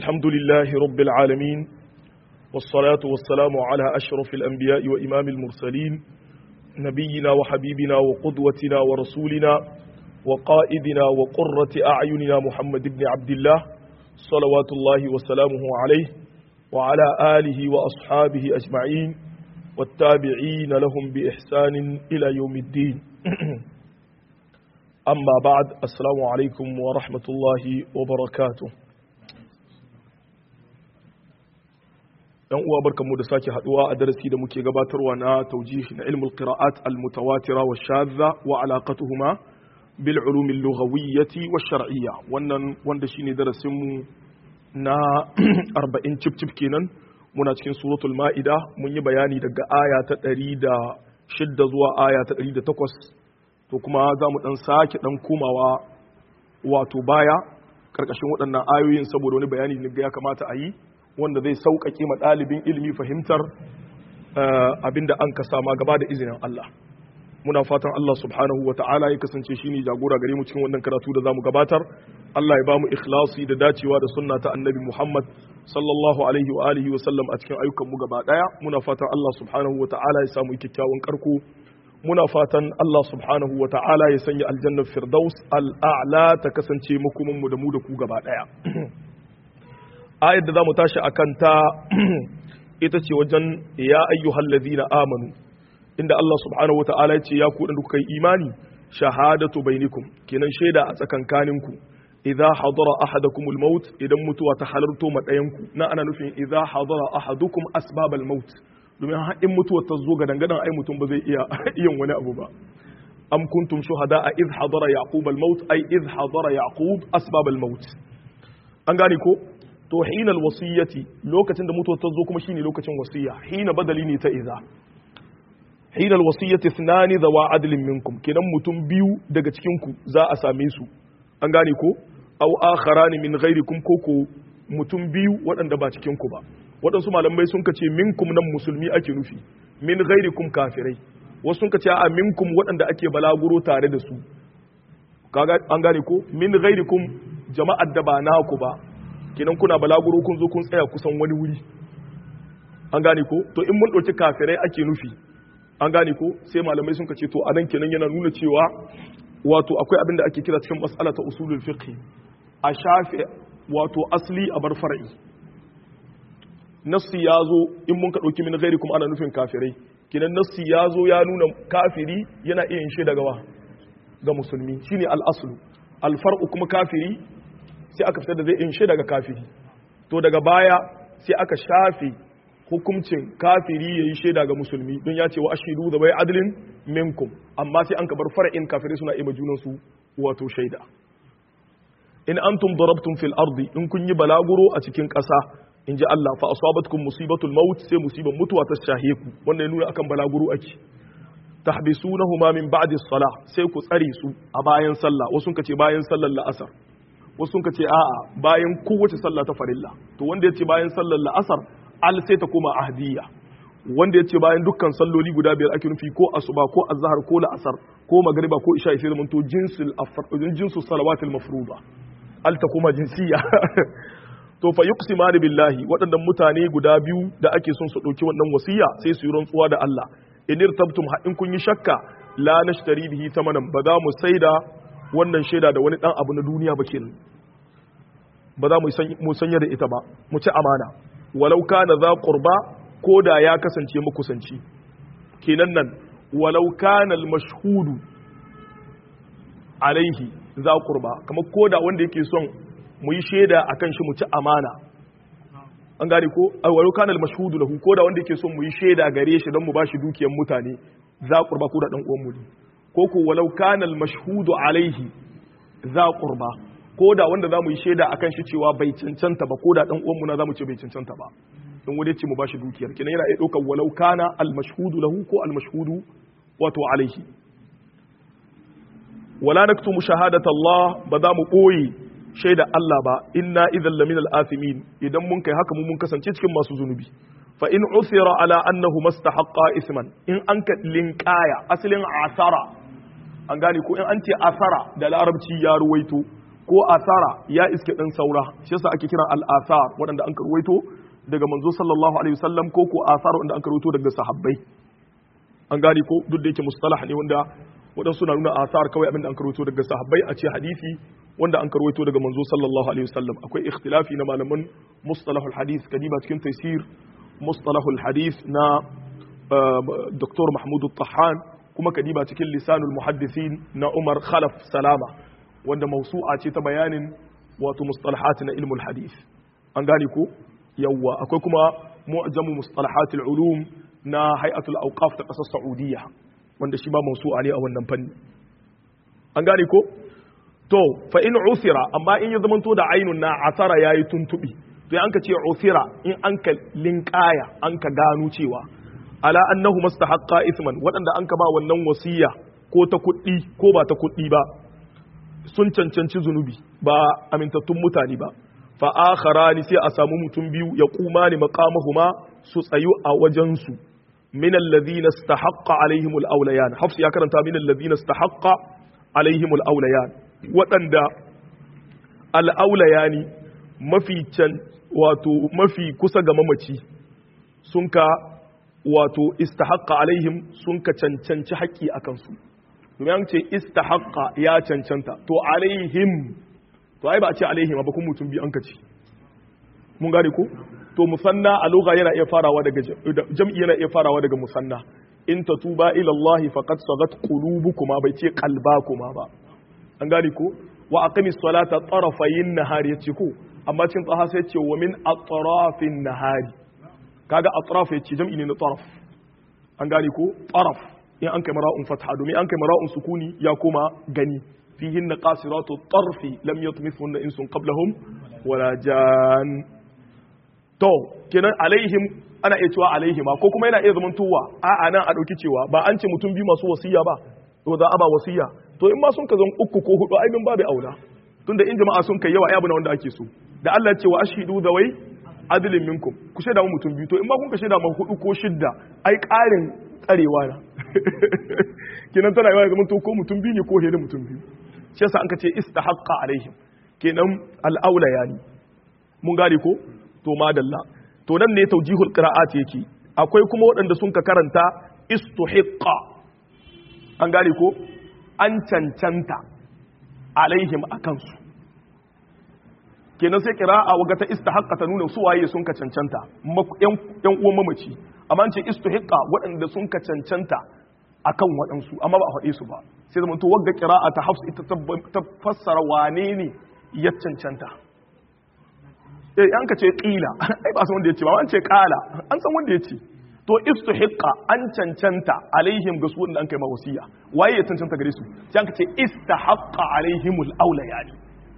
الحمد لله رب العالمين والصلاة والسلام على أشرف الأنبياء وإمام المرسلين نبينا وحبيبنا وقدوتنا ورسولنا وقائدنا وقرة أعيننا محمد بن عبد الله صلوات الله وسلامه عليه وعلى آله وأصحابه أجمعين والتابعين لهم بإحسان إلى يوم الدين أما بعد السلام عليكم ورحمة الله وبركاته yan uwa barkanmu da sake haduwa a darasi da muke gabatarwa na taujihi na ilmul qira'at al mutawatira wa shadha wa alaqatuhuma bil ulum al lughawiyyati wa shar'iyya wannan wanda shine darasin mu na 40 cip cip kenan muna cikin suratul ma'ida mun yi bayani daga aya ta 106 zuwa aya ta 108 to kuma za mu dan sake dan komawa wato baya karkashin waɗannan ayoyin saboda wani bayani ne ya kamata a yi wanda zai sauƙaƙe ma ɗalibin ilimi fahimtar abinda an ka sama gaba da izinin Allah muna fatan Allah subhanahu wa ta'ala ya kasance shine jagora gare mu cikin wannan karatu da zamu gabatar Allah ya bamu ikhlasi da dacewa da sunna ta annabi Muhammad sallallahu alaihi wa alihi wa sallam a cikin ayyukan mu gaba daya muna fatan Allah subhanahu wa ta'ala ya samu kyakkyawan karko muna fatan Allah subhanahu wa ta'ala ya sanya aljannar firdaus al'a'la ta kasance makomin mu da mu da ku gaba daya ayar da za mu tashi a kanta ita ce wajen ya ayyuhal ladina amanu inda Allah subhanahu wa ta'ala ya ce ya ku da kuka yi imani shahadatu bainikum kenan shaida a tsakankaninku idza hadara ahadakumul maut idan mutuwa ta halarto ma ɗayanku na ana nufin idza hadara ahadukum asbabal maut domin in mutuwa ta zo ga dangadan ai mutum ba zai iya yin wani abu ba am kuntum shuhada a idh hadara yaqub al maut ai idh hadara yaqub asbab al maut an gane ko to hinal wasiyyati lokacin da mutuwa ta zo kuma shine lokacin wasiyya hina badali ne ta idza hinal wasiyyati thnani dhawa adlin minkum kenan mutum biyu daga cikin ku za a same su an gane ko aw akharani min ghairikum ko ko mutum biyu waɗanda ba cikin ku ba waɗansu malamai sun kace minkum nan musulmi ake nufi min ghairikum kafirai wasu sun kace a minkum waɗanda ake balaguro tare da su kaga an gane ko min ghairikum jama'ar da ba naku ba kenan kuna balaguro kun zo kun tsaya kusan wani wuri an gane ko to in mun ɗauki kafirai ake nufi an gane ko sai malamai sun kace to anan kenan yana nuna cewa wato akwai abin da ake kira cikin mas'ala ta usulul fiqh a shafe wato asli a bar far'i nassi ya zo in mun ka ɗauki min gairi kuma ana nufin kafirai kinan nassi ya zo ya nuna kafiri yana iya shi daga wa ga musulmi shine al'aslu alfar'u kuma kafiri sai aka fitar da zai in shi daga kafiri to daga baya sai aka shafe hukuncin kafiri ya yi shaida ga musulmi don ya ce wa ashidu da bai adilin minkum amma sai an ka bar fara'in kafirai suna ima junansu wato shaida in antum darabtum fil ardi in kun yi balaguro a cikin ƙasa in ji Allah fa asabatkum musibatul maut sai musibar mutuwa ta shahe ku wannan nuna akan balaguro ake tahbisunahuma min ba'di salah sai ku tsare su a bayan sallah wasu sun ce bayan sallar la'asar wasu sun ce a'a bayan kowace sallah ta farilla to wanda ya ce bayan sallar la'asar al sai ta koma ahdiya wanda ya ce bayan dukkan salloli guda biyar ake nufi ko asuba ko azhar ko la'asar ko magriba ko isha sai zamanto jinsul jinsul salawatil mafruḍa al ta koma jinsiya to fa yuqsimani billahi waɗannan mutane guda biyu da ake son su ɗauki wannan wasiya sai su yi rantsuwa da Allah in irtabtum in kun yi shakka la nashtari bihi tamanan ba za mu saida wannan shaida da wani dan abu na duniya ba kenan ba za mu sanya da ita ba mu ci amana walau kana za qurba ko da ya kasance makusanci kenan nan walau kana al mashhudu alaihi za qurba kamar ko da wanda yake son mu yi shaida a kan shi mu ci amana an gane ko walau kanal mashhudu lahu ko da wanda yake son mu yi shaida gare shi don mu bashi dukiyar mutane za qurba ko da dan uwan mu ne ko ko walau kanal mashhudu alaihi za qurba ko da wanda za mu yi shaida akan shi cewa bai cancanta ba ko da dan uwan mu na za mu ce bai cancanta ba in wani ce mu bashi dukiyar kenan yana iya daukar walau kana al mashhudu lahu ko al mashhudu wato alaihi wala naktumu shahadata Allah ba za mu boye shaida Allah ba inna idan lamin al'athimin idan mun kai haka mun kasance cikin masu zunubi fa in usira ala annahu mastahaqqa isman in an ka linkaya asalin asara an gane ko in an ce asara da larabci ya ruwaito ko asara ya iske dan saura shi yasa ake kira al-athar waɗanda an karwaito daga manzo sallallahu alaihi wasallam ko ko asar wanda an karwaito daga sahabbai an gane ko duk da yake mustalah ne wanda waɗansu na nuna asar kawai abinda an karwaito daga sahabbai a ce hadisi wanda an karwaito daga manzo sallallahu alaihi wasallam akwai ikhtilafi na malaman mustalahul hadith kadiba cikin taysir mustalahul hadith na Dr. Mahmud Tahan kuma kadiba cikin lisanul muhaddisin na Umar Khalaf Salama wanda mausu'a ce ta bayanin wato mustalahat na ilmul hadith an gane ko yawwa akwai kuma mu'jamu mustalahatul ulum na hay'atul awqaf ta kasar Saudiya wanda shi ba mausu'a ne a wannan fanni an gane ko to fa in usira amma in ya zamanto da ainun na asara yayi tuntubi to an ka ce usira in an ka linkaya an ka gano cewa ala annahu mustahaqqa isman waɗanda an ka ba wannan wasiya ko ta kuɗi ko ba ta kuɗi ba sun cancanci zunubi ba amintattun mutane ba fa akharani sai a samu mutum biyu ya kuma ni maqamahuma su tsayu a wajen su min alladhina istahaqqa alaihim alawlayan hafs ya karanta min alladhina istahaqqa alaihim alawlayan waɗanda al'aulayani mafi can wato mafi kusa ga mamaci sun ka wato istahaqqa alaihim sun ka cancanci haƙƙi a kansu domin an ce istahaqqa ya cancanta to alaihim to ai ba a ce alaihim ba kun mutum biyu an ka ce mun gane ko to musanna a lugha yana iya farawa daga jam'i yana iya farawa daga musanna in tatuba ila Allah faqad sagat qulubukuma bai ce qalbakuma ba an gane ko wa aqimis salata tarafayin nahari yace ko amma cin tsaha sai ce wa min atrafin nahari kaga atraf yace jam'i ne na taraf an gane ko taraf in an kai mara'un fatha domin an kai mara'un sukuni ya koma gani fihin na qasiratu tarfi lam yatmithunna insun qablahum wala jan to kenan alaihim ana iya cewa alaihima ko kuma yana iya zaman tuwa a'a nan a dauki cewa ba an ce mutum biyu masu wasiya ba to za a ba wasiya to in ma sun ka zan uku ko hudu ai min babu aula tunda in jama'a sun kai yawa ai na wanda ake so da Allah ya ce wa ashhidu zawai adlin minkum ku shaida mu mutum biyu to in ma kun ka shaida mu hudu ko shidda ai ƙarin tsarewa na kenan tana yawa zaman to ko mutum biyu ne ko hede mutum biyu shi yasa an ka ce istahaqqa alaihim kenan al-aula yani mun gane ko to madalla to nan ne tawjihul qira'at yake akwai kuma waɗanda sun ka karanta istuhiqqa an gane ko an cancanta alaihim a kansu kenan sai kira'a waga ta istahaqqa ta nuna su waye sun ka cancanta yan uwan mamaci amma an ce istuhiqqa waɗanda sun ka cancanta akan waɗansu amma ba a faɗe su ba sai zama to wagga kira'a ta hafs ita ta fassara wane ne ya cancanta eh an ka ce qila ai ba san wanda ya ce ba an ce qala an san wanda ya ce to istuhiqqa an cancanta alaihim ga su wanda an kai ma wasiya waye ya cancanta gare su sai an ce istahaqqa alaihimul awlayani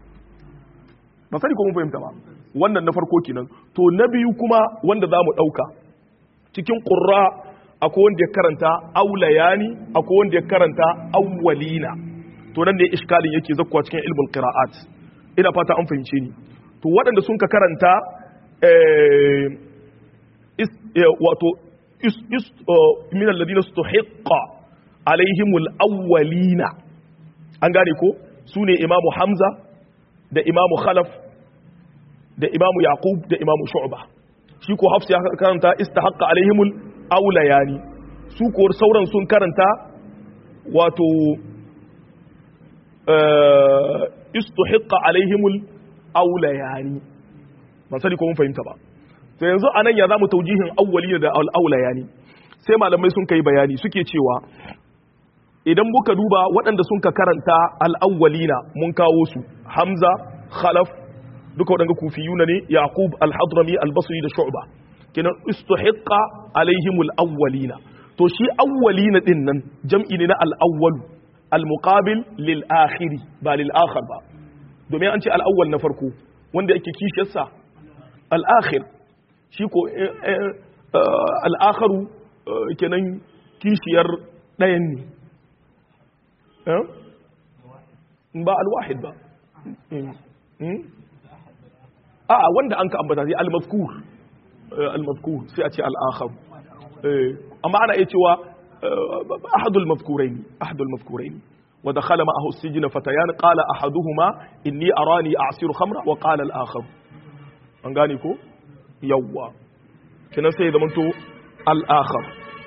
ba sani ko mun fahimta ba wannan na farko kenan to na biyu kuma wanda zamu dauka cikin qurra akwai wanda ya karanta awlayani akwai wanda ya karanta awwalina to nan ne iskalin yake zakkuwa cikin ilmul qira'at ina fata an fahimce ni to waɗanda sun ka karanta wato min alladhina istuhiqqa alaihimul awwalina an gane ko sune imamu hamza da imamu khalaf da imamu yaqub da imamu shu'ba shi ko hafs ya karanta istahaqqa alaihimul awlayani su ko sauran sun karanta wato istuhiqqa alaihimul awlayani ban sani ko mun fahimta ba to yanzu anan ya zamu taujihin awwali da al-awlayani sai malamai sun kai bayani suke cewa idan muka duba waɗanda sun ka karanta al-awwalina mun kawo su hamza khalaf duka waɗanda kufiyuna ne yaqub al-hadrami al-basri da shu'ba kenan istuhiqqa alaihim al-awwalina to shi awwalina din nan jam'i ne na al-awwal al-muqabil lil akhiri ba lil akhar ba domin an ce al-awwal na farko wanda yake kishiyarsa al-akhir shi ko al'akaru kenan kishiyar ɗayan ne ba alwahid ba a wanda an ka ambata sai al-mazkur al-mazkur sai a ce al'akaru amma ana iya cewa ahadul mazkuraini ahadul mazkuraini wa dakhala ma'ahu as-sijna fatayan qala ahaduhuma inni arani a'siru khamra wa qala al-akhar an gane ko yawwa kenan sai zaman to al-akhar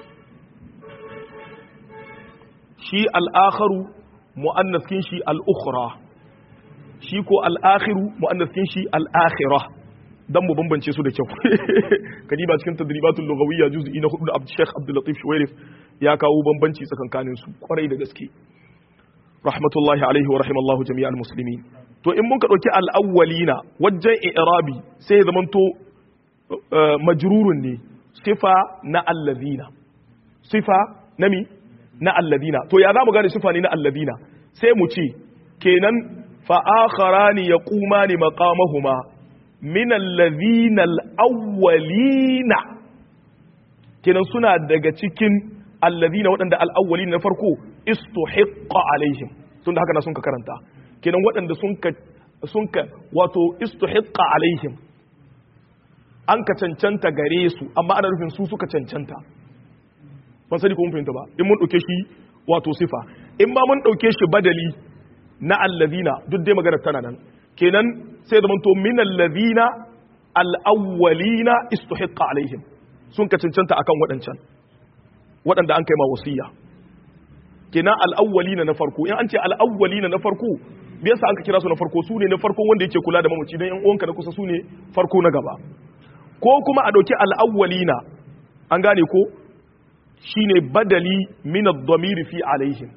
shi al-akharu mu'annas kin shi al-ukhra shi ko al-akhiru mu'annas kin shi al-akhirah dan mu bambance su da kyau kadiba cikin tadribatul lughawiyya juz'i na 4 da Abdul Sheikh Abdul Latif Shuwairif ya kawo bambanci tsakankanin su kwarai da gaske rahmatullahi alaihi wa rahimallahu jami'al muslimin to in mun ka dauki al-awwalina wajen i'rabi sai ya zamanto majrurun ne sifa na allazina sifa na mi na allazina to ya zamu gane sifa ne na allazina sai mu ce kenan fa akharani yaqumani maqamahuma min allazina al-awwalina kenan suna daga cikin allazina waɗanda al-awwalina na farko istuhiqqa alaihim tunda haka na sun ka karanta kenan waɗanda sun ka sun ka wato istuhiqqa alaihim an ka cancanta gare su amma ana nufin su suka cancanta ban sani ko mun fahimta ba in mun dauke shi wato sifa in ba mun dauke shi badali na allazina duk dai magana tana nan kenan sai da to min allazina al-awwalina istuhiqqa alaihim sun ka cancanta akan waɗancan waɗanda an kai ma wasiya kenan al-awwalina na farko in an ce al-awwalina na farko me yasa an ka kira su na farko su ne na farko wanda yake kula da mamaci dan yan uwanka na kusa su ne farko na gaba ko kuma a ɗauki al'awwalina an gane ko shi ne badali min ad-damiri fi alaihim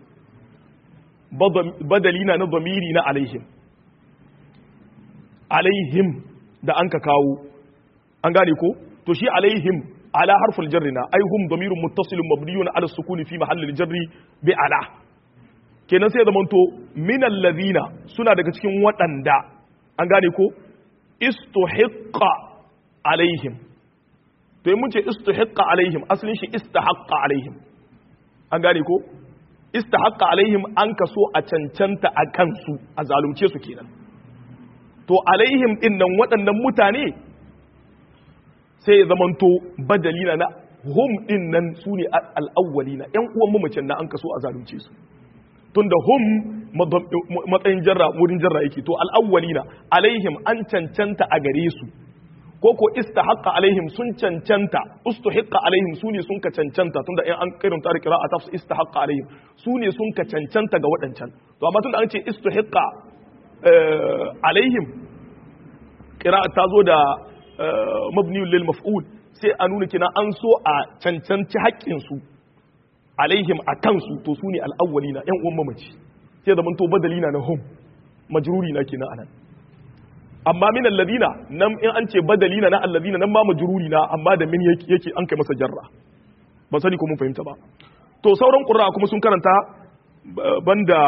badali na na damiri na alaihim alaihim da an ka kawo an gane ko to shi alaihim ala harful jarri na ai hum damirun muttasilun mabniyun ala sukuni fi mahallil jarri bi ala kenan sai zamanto min allazina suna daga cikin waɗanda an gane ko istuhiqqa alaihim to mun ce istihiqqa alaihim asalin shi istahaqqa alaihim an gane ko istahaqqa alaihim an kaso a cancanta a kansu a zalunce su kenan to alaihim din nan waɗannan mutane sai ya zamanto badalina na hum din nan su ne al'awwalina ƴan uwan mamacin na an kaso a zalunce su tunda hum matsayin jarra wurin jarra yake to al'awwalina alaihim an cancanta a gare su ko ko istahaqqa alaihim sun cancanta ustuhiqqa alaihim su ne sun ka cancanta tunda in an kirin ta qira'a ta istahaqqa alaihim su ne sun ka cancanta ga waɗancan to amma tunda an ce istuhiqqa alaihim qira'a ta zo da mabni lil maf'ul sai a nuna kina an so a cancanci haƙƙin su alaihim a kansu to su ne al'awwalina yan uwan mamaci sai zaman to badalina na hum majruri na kenan anan amma min alladina nan in an ce badalina na alladina nan ma majruri na amma da min yake an kai masa jarra ba sani ko mun fahimta ba to sauran qurra kuma sun karanta banda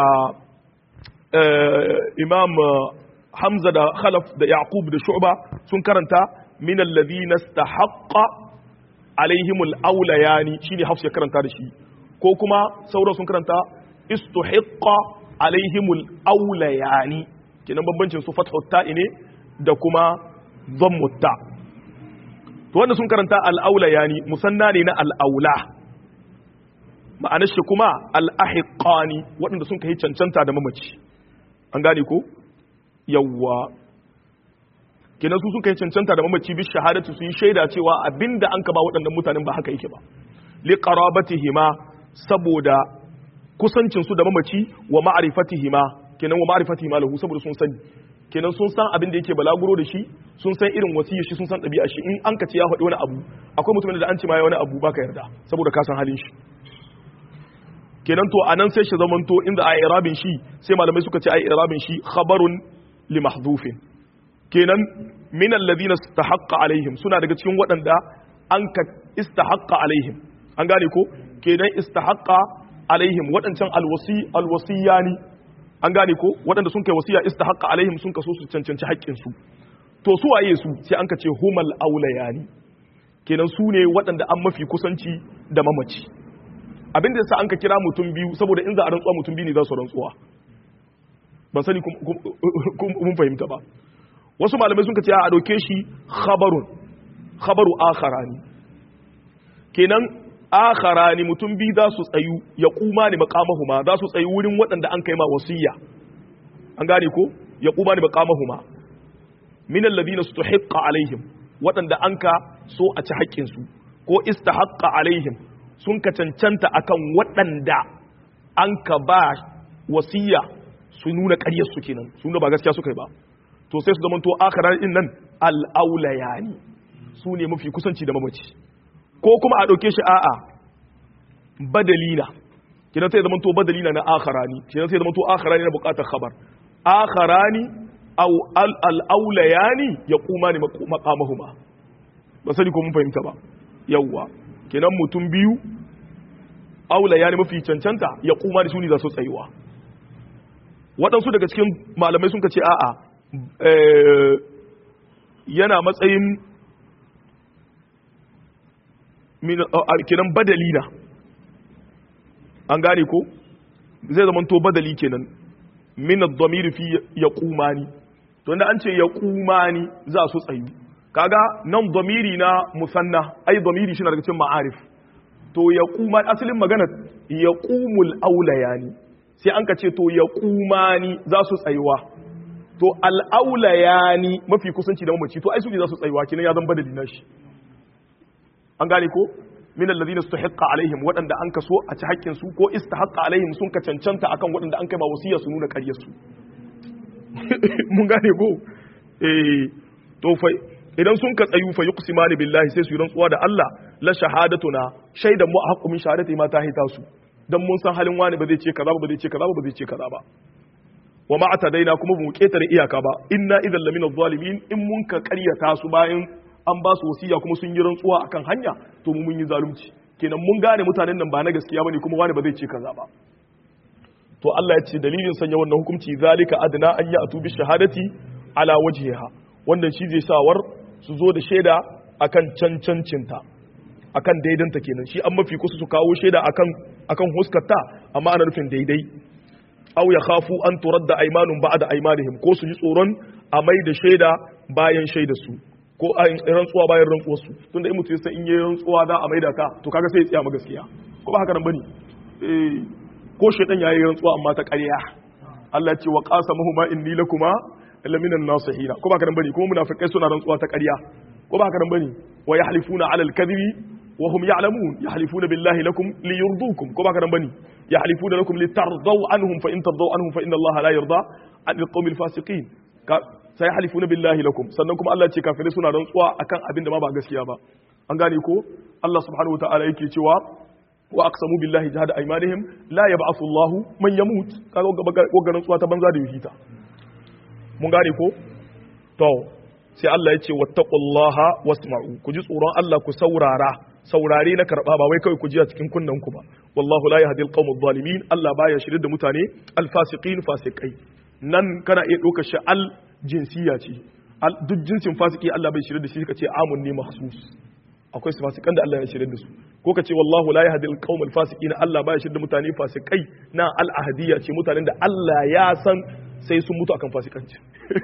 imam hamza da khalaf da yaqub da shu'ba sun karanta min alladina istahaqqa alaihimul awlayani shine hafs ya karanta da shi ko kuma sauran sun karanta istuhiqqa alaihimul awlayani kenan bambancin su fathu ta'i ne da kuma dhammu ta to wanda sun karanta al-aula yani musanna ne na al-aula ma'anar shi kuma al-ahiqani waɗanda sun kai cancanta da mamaci an gane ko yawwa kenan su sun kai cancanta da mamaci bi shahadatu su yi shaida cewa abinda an ka ba waɗannan mutanen ba haka yake ba li qarabatihima saboda kusancin su da mamaci wa ma'rifatihima kenan wa ma'rifati ma lahu saboda sun sani kenan sun san abin da yake balaguro da shi sun san irin wasiyar shi sun san ɗabi'a shi in an ka ce ya faɗi wani abu akwai mutumin da an ce ma ya wani abu baka yarda saboda ka san halin shi kenan to anan sai shi zamanto inda a irabin shi sai malamai suka ce a irabin shi khabarun li mahdhufin kenan min alladhina istahaqqa alaihim suna daga cikin waɗanda an ka istahaqqa alaihim an gane ko kenan istahaqqa alaihim waɗancan alwasi alwasiyani an gane ko waɗanda sun kai wasiya istahaqqa alaihim sun kaso su cancanci haƙƙin su to su waye su sai an ka ce humal aulayani kenan su ne waɗanda an mafi kusanci da mamaci abin da yasa an ka kira mutum biyu saboda in za a rantsuwa mutum biyu ne za su rantsuwa ban sani mun fahimta ba wasu malamai sun ka ce a ɗauke shi khabarun khabaru akharani kenan akharani mutum bi za su tsayu ya kuma ni maqamahuma za su tsayu wurin waɗanda an kai ma wasiya an gane ko ya kuma ni maqamahuma min alladhina stuhiqqa alaihim waɗanda an ka so a ci haƙƙin su ko istahaqqa alaihim sun ka cancanta akan waɗanda an ka ba wasiya su nuna ƙaryar su kenan su nuna ba gaskiya suka yi ba to sai su zamanto akharan din nan al-aulayani su ne mafi kusanci da mamaci ko kuma a ɗauke shi a'a badalina kidan sai zama to badalina na akharani kidan sai zama to akharani na buƙatar khabar akharani aw al aulayani yaqumani maqamahuma ba sani ko mun fahimta ba yawwa kidan mutum biyu aulayani mafi cancanta yaqumani su ne za su tsayuwa waɗansu daga cikin malamai sun ce a'a yana matsayin kenan badali na an gane ko zai zama to badali kenan min ad-damir fi yaqumani to inda an ce yaqumani za su tsayu kaga nan damiri na musanna ai damiri shi na daga cikin ma'arif to yaquma asalin magana yaqumul aulayani sai an ka ce to yaqumani za su tsayuwa to al-aulayani mafi kusanci da mamaci to ai su ne za su tsayuwa kenan ya zan badali na shi an gane ko min alladhina istahiqqa alaihim wadanda an kaso a ci haƙƙin su ko istahaqqa alaihim sun ka cancanta akan wadanda an kai ba wasiya su nuna ƙaryar su mun gane ko eh to fa idan sun ka tsayu fa yuqsimani billahi sai su yi rantsuwa da Allah la shahadatuna shaidan mu haqqu min shahadati ma ta hita su dan mun san halin wani ba zai ce kaza ba zai ce kaza ba zai ce kaza ba wa ma atadaina kuma ba mu ketare iyaka ba inna idan lamina zalimin in mun ka ƙaryata su bayan an ba su wasiya kuma sun yi rantsuwa akan hanya to mu mun yi zalunci kenan mun gane mutanen nan ba na gaskiya bane kuma wani ba zai ce kaza ba to Allah ya ce dalilin sanya wannan hukunci zalika adna an ya atu bi shahadati ala wajhiha wannan shi zai sawar su zo da shaida akan cancancinta akan daidanta kenan shi an mafi kusa su kawo shaida akan akan huskarta amma ana nufin daidai aw ya khafu an turadda aymanun ba'da aymanihim ko su ji tsoron a mai da shaida bayan shaida su ko a rantsuwa bayan rantsuwar su tunda in mutum sai in yi rantsuwa za a maida ka to kaga sai ya tsaya ma gaskiya ko ba haka nan bane eh ko shaitan yayi rantsuwa amma ta ƙarya Allah ce wa qasamuhuma inni lakuma laminan nasihina ko ba haka nan bane kuma munafikai suna rantsuwa ta ƙarya ko ba haka nan bane wa yahlifuna ala al-kadhibi wa hum ya'lamun yahlifuna billahi lakum liyurdukum ko ba haka nan bane yahlifuna lakum litardaw anhum fa in tardaw anhum fa inna Allah la yarda an al-qawmi al-fasiqin sai halifuna billahi lakum sannan kuma Allah ce kafirai suna rantsuwa akan abin da ma ba gaskiya ba an gane ko Allah subhanahu wataala yake cewa wa aqsamu billahi jahada aymanihim la yab'athu Allahu man yamut kaga ga rantsuwa ta banza da yuhita mun gane ko to sai Allah ya ce wattaqullaha wasma'u ku ji tsoron Allah ku saurara saurare na karba ba wai kawai ku ji a cikin kunnen ku ba wallahu la yahdi alqawm adh-dhalimin Allah baya shirye da mutane alfasiqin fasikai nan kana iya ɗaukar shi al jinsiya ce duk jinsin fasiki Allah bai shirye da shi ka ce amun ne mahsus akwai su fasikan da Allah ya shirye da su ko ka ce wallahu la yahdi alqawm alfasiqin Allah baya shirye da mutane fasikai na al ahadiyya ce mutanen da Allah ya san sai sun mutu akan fasikanci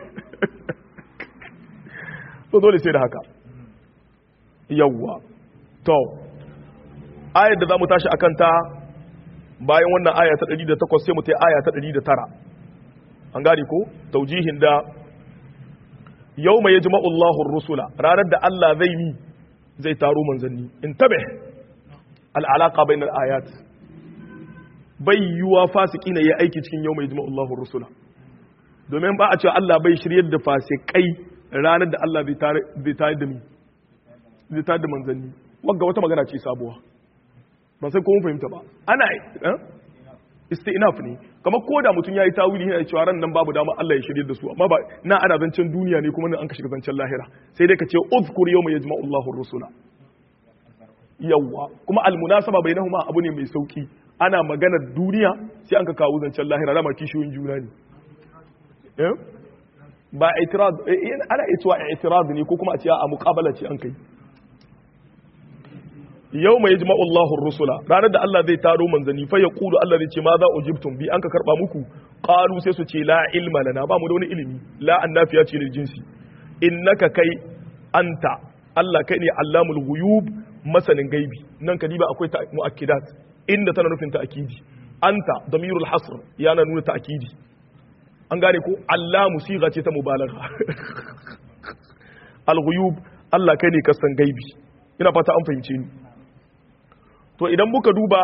to dole sai da haka yawwa to ayar da za mu tashi akan ta bayan wannan aya ta 108 sai mu ta aya ta 109 an gane ko taujihin da yau mai yajma'u Allahun rusula ranar da Allah zai yi zai taro manzanni in tabe al'alaka bai ayat bai yiwuwa fasiki na ya aiki cikin yau mai yajma'u Allahun rusula domin ba a cewa Allah bai shiryar da fasikai ranar da Allah zai tare da mi zai tare da manzanni wagga wata magana ce sabuwa ba sai kuma fahimta ba ana isti'naf ne kamar ko da mutum yayi tawili yana cewa ran nan babu dama Allah ya shirye da su amma ba na ana zancen duniya ne kuma nan an ka shiga zancen lahira sai dai ka ce uzkur yawma yajma'u Allahu ar-rusula yawa kuma almunasaba bainahuma abu ne mai sauki ana maganar duniya sai an ka kawo zancen lahira dama kishiyoyin juna ne ba itirad ana ituwa itirad ne ko kuma a ce a muqabala ce an kai yau mai jima'u Allahun rusula ranar da Allah zai taro manzanni fa ya kudu Allah zai ce ma za ujibtum bi an ka karba muku qalu sai su ce la ilma lana ba mu da wani ilimi la annafiya ce lil jinsi innaka kai anta Allah kai ne allamul ghuyub masanin gaibi nan kadiba akwai ta mu'akkidat inda tana nufin ta'kidi anta damirul hasr yana nuna ta'kidi an gane ko allamu siga ce ta mubalagha al-ghuyub Allah kai ne kasan gaibi ina fata an fahimce ni to idan muka duba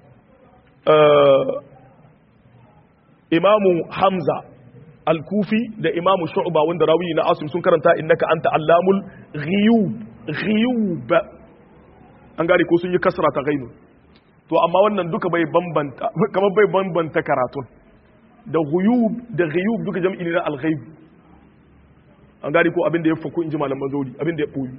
imamu hamza al-kufi da imamu shu'ba wanda rawi na asim sun karanta innaka anta allamul ghiyub ghiyub an gane ko sun yi kasra ta gainu to amma wannan duka bai bambanta kamar bai bambanta karatun da ghuyub da ghiyub duka jam'i ne na al-ghaib an gane ko abin da ya faku inji malaman zori abin da ya boyi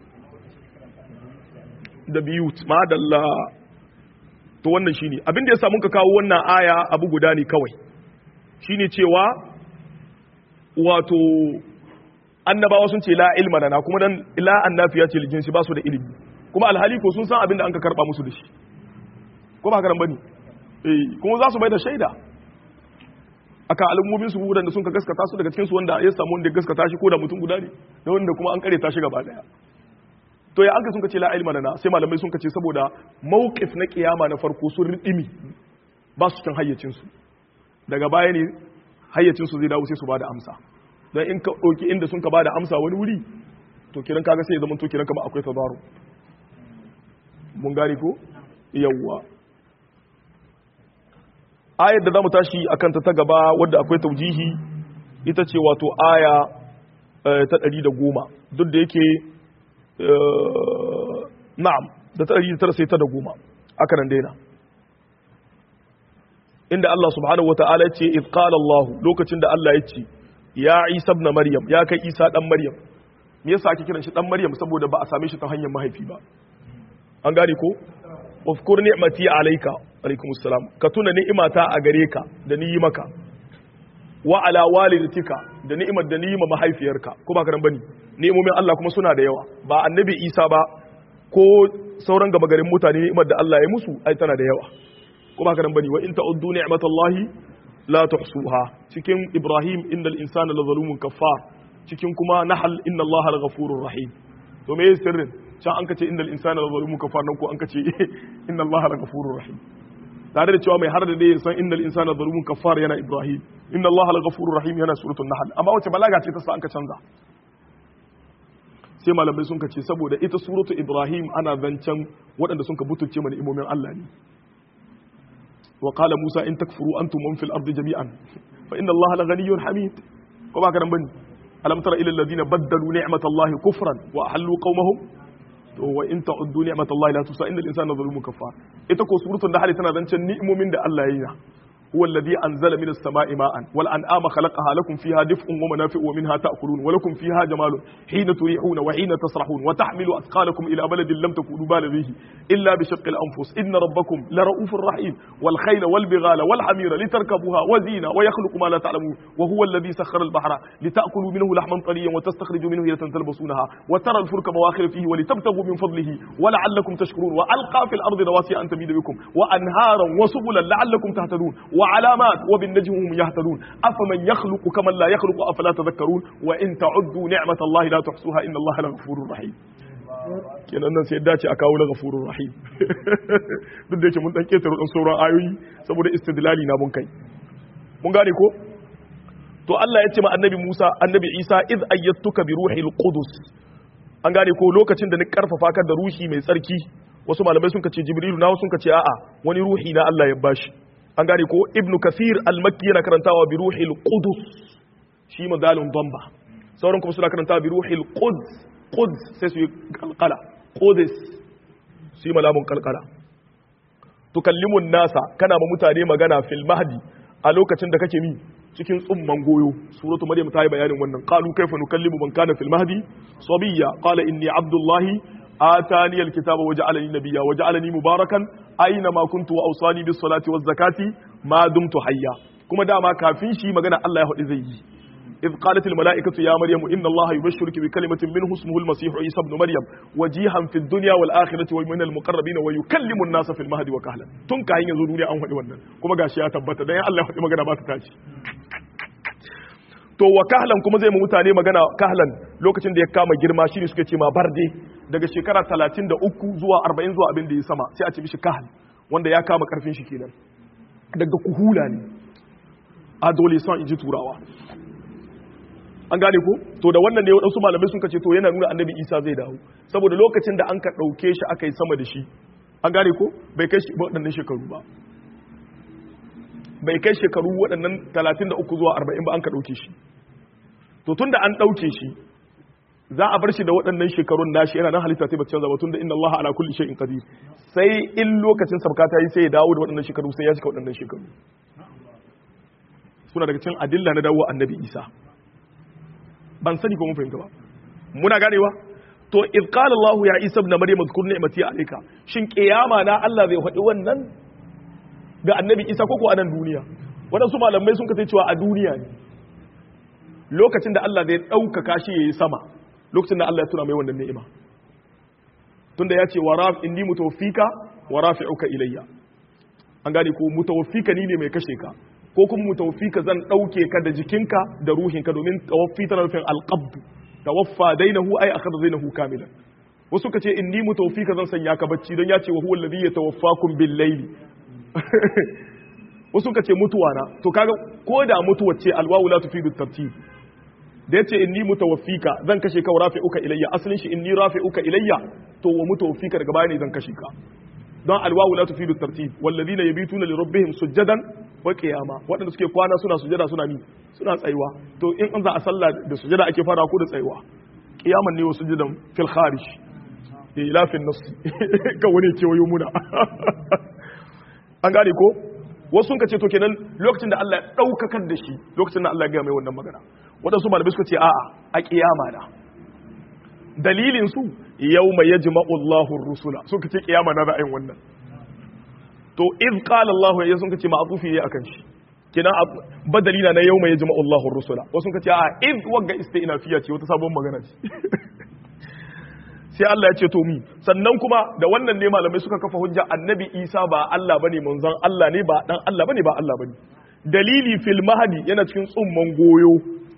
da biyut madalla to wannan shine abin da ya samu ka kawo wannan aya abu guda ne kawai shine cewa wato annabawa sun ce la ilma lana kuma dan la annafiya ce jinsi ba su da ilimi kuma alhali ko sun san abin da an ka karba musu da shi ko ba haka bane eh kuma za su bai da shaida aka al'ummomin su da sun ka gaskata su daga cikin su wanda ya samu wanda ya gaskata shi ko da mutum guda ne da wanda kuma an kare ta shi gaba daya to ya anka sun kace la ilma lana sai malamai sun kace saboda mawqif na kiyama na farko sun ridimi ba su cikin hayyacin su daga baya ne hayyacin su zai dawo sai su bada amsa dan in ka doki inda sun ka bada amsa wani wuri to kiran kaga sai ya zama to kiran kama akwai tabaru mun gane ko yawwa ayar da zamu tashi akan ta ta gaba wadda akwai taujihi ita ce wato aya ta 110 duk da yake na'am da ta ɗari tara sai ta da goma aka nan daina inda Allah subhanahu wa ta'ala ya ce iz qala Allah lokacin da Allah ya ce ya Isa ibn Maryam ya kai Isa dan Maryam me yasa ake kiran shi dan Maryam saboda ba a same shi ta hanyar mahaifi ba an gane ko uzkur ni'mati alayka alaikum assalam ka tuna ni'imata a gare ka da ni yi maka wa ala walidatika da ni'imar da ni yi ma mahaifiyarka ko ba ka nan bane ni'imomin Allah kuma suna da yawa ba annabi Isa ba ko sauran gaba garin mutane ni'imar da Allah ya musu ai tana da yawa ko ba ka nan bane wa in ta'uddu ni'matallahi la tuhsuha cikin Ibrahim innal insana la zalumun kaffar cikin kuma Nahl inna Allah la ghafurur rahim to me sirrin can an kace innal insana la zalumun kaffar nan ko an kace inna Allah la ghafurur rahim tare da cewa mai har da dai san innal insana zalumun kaffar yana Ibrahim inna Allah la ghafurur rahim yana suratul Nahl amma wace balaga ce ta sa an ka canza sai malamai sun ce saboda ita suratu ibrahim ana zancen waɗanda sun ka butulce mana imomin Allah ne wa qala musa in takfuru antum man fil ardi jami'an fa inna allaha la ghaniyyun hamid ko ba ka nan bane alam tara ila alladhina baddalu ni'matallahi kufran wa ahallu qaumahum to wa in ta'uddu ni'matallahi la tusa innal insana zalumun kafar ita ko suratul nahl tana zancen ni'imomin da Allah ya yi هو الذي أنزل من السماء ماء والأنعام خلقها لكم فيها دفء ومنافع ومنها تأكلون ولكم فيها جمال حين تريحون وحين تسرحون وتحمل أثقالكم إلى بلد لم تكونوا بالغيه إلا بشق الأنفس إن ربكم لرؤوف رحيم والخيل والبغال والحمير لتركبوها وزينة ويخلق ما لا تعلمون وهو الذي سخر البحر لتأكلوا منه لحما طريا وتستخرجوا منه هيلة تلبسونها وترى الفلك مواخر فيه ولتبتغوا من فضله ولعلكم تشكرون وألقى في الأرض رواسي أن تميد بكم وأنهارا وسبلا لعلكم تهتدون وعلامات وبالنجم هم يهتدون أفمن يخلق كمن لا يخلق أفلا تذكرون وإن تعدوا نعمة الله لا تحصوها إن الله لغفور رحيم kenan nan sai dace a kawo na gafurur rahim duk da yake mun dan ketare dan sauran ayoyi saboda istidlali na mun kai mun gane ko to Allah ya ce ma annabi Musa annabi Isa iz ayyatuka bi ruhil qudus an gane ko lokacin da ni karfafa ka da ruhi mai tsarki wasu malamai sun kace jibrilu na wasu sun kace a'a wani ruhi na Allah ya bashi an gane ko ibnu kasir al-makki yana karantawa bi ruhil qudus shi madalun damba sauran kuma suna karantawa bi ruhil quds quds sai su yi kalkala qudus su yi malamun kalkala tukallimun nasa kana ma mutane magana fil mahdi a lokacin da kake mi cikin tsumman goyo suratu maryam ta yi bayanin wannan qalu kaifa nukallimu man kana fil mahdi sabiyya qala inni abdullahi آتاني الكتاب وجعلني نبيا وجعلني مباركا أينما كنت وأوصاني بالصلاة والزكاة ما دمت حيا كما داما كافين شي مغنى الله يهدي زي إذ قالت الملائكة يا مريم إن الله يبشرك بكلمة منه اسمه المسيح عيسى ابن مريم وجيها في الدنيا والآخرة ومن المقربين ويكلم الناس في المهد وكهلا تنكا هين يزوروني أن هدي ونن كما غاشي تبتا دايا الله يهدي مغنى بات تاشي to wa kahlan kuma zai mu mutane magana kahlan lokacin da ya kama girma shine suke ce ma barde daga shekara 33 zuwa 40 zuwa abin da ya sama sai a ce mishi kahal wanda ya kama karfin shi kenan daga kuhula ne adolescent inji turawa an gane ko to da wannan ne waɗansu malamai sun kace to yana nuna annabi isa zai dawo saboda lokacin da an ka ɗauke shi aka yi sama da shi an gane ko bai kai shi waɗannan shekaru ba bai kai shekaru waɗannan 33 zuwa 40 ba an ka ɗauke shi to tun da an ɗauke shi za a bar shi da waɗannan shekarun nashi yana nan halitta sai ba canza ba tun da inna Allah ala kulli shay'in qadir sai in lokacin sabka ta yi sai ya dawo da waɗannan shekaru sai ya cika waɗannan shekaru suna daga cikin adilla na dawo annabi Isa ban sani ko mun fahimta ba muna ganewa to id qala Allah ya Isa ibn Maryam zkur ni'mati alayka shin kiyama na Allah zai faɗi wannan ga annabi Isa ko ko a nan duniya waɗansu malamai sun kace cewa a duniya ne lokacin da Allah zai ɗaukaka shi yayi sama lokacin da Allah ya tuna mai wannan ni'ima tunda ya ce wa raf inni mutawaffika wa rafi'uka ilayya an gane ko mutawaffika ni ne mai kashe ka ko kuma mutawaffika zan dauke ka da jikinka da ruhinka domin tawaffi tana nufin alqabd tawaffa dainahu ay akhadha dainahu kamilan wasu ka ce inni mutawaffika zan sanya ka bacci don ya ce wa huwa alladhi yatawaffakum bil layli wasu ka ce mutuwa na to kaga ko da mutuwa ce alwawu la tufidu tartib da yace inni mutawaffika zan kashe ka wa rafi'uka ilayya asalin shi inni rafi'uka ilayya to wa mutawaffika daga baya ne zan kashe ka don alwawu la tufidu tartib walladhina yabituna li rabbihim sujadan wa qiyama wadanda suke kwana suna sujada suna mi suna tsayuwa to in an za a sallah da sujada ake fara ko da tsayuwa qiyaman ne wa sujudan fil kharij ila fil nas ka wani ke wayo muna an gane ko wasu ka ce to kenan lokacin da Allah ya daukakar da shi lokacin da Allah ya ga mai wannan magana waɗansu malamai suka ce a'a a kiyama na dalilin su yawma yajma'u Allahu ar-rusula suka ce kiyama na ra'ayin wannan to iz qala Allah ya sun ce ma'tufi ne akan shi kina badali na yawma yajma'u Allahu ar-rusula wasu suka ce a'a iz wagga istinafiya ce wata sabon magana ce sai Allah ya ce to mi sannan kuma da wannan ne malamai suka kafa hujja annabi Isa ba Allah bane manzon Allah ne ba dan Allah bane ba Allah bane dalili fil mahdi yana cikin tsumman goyo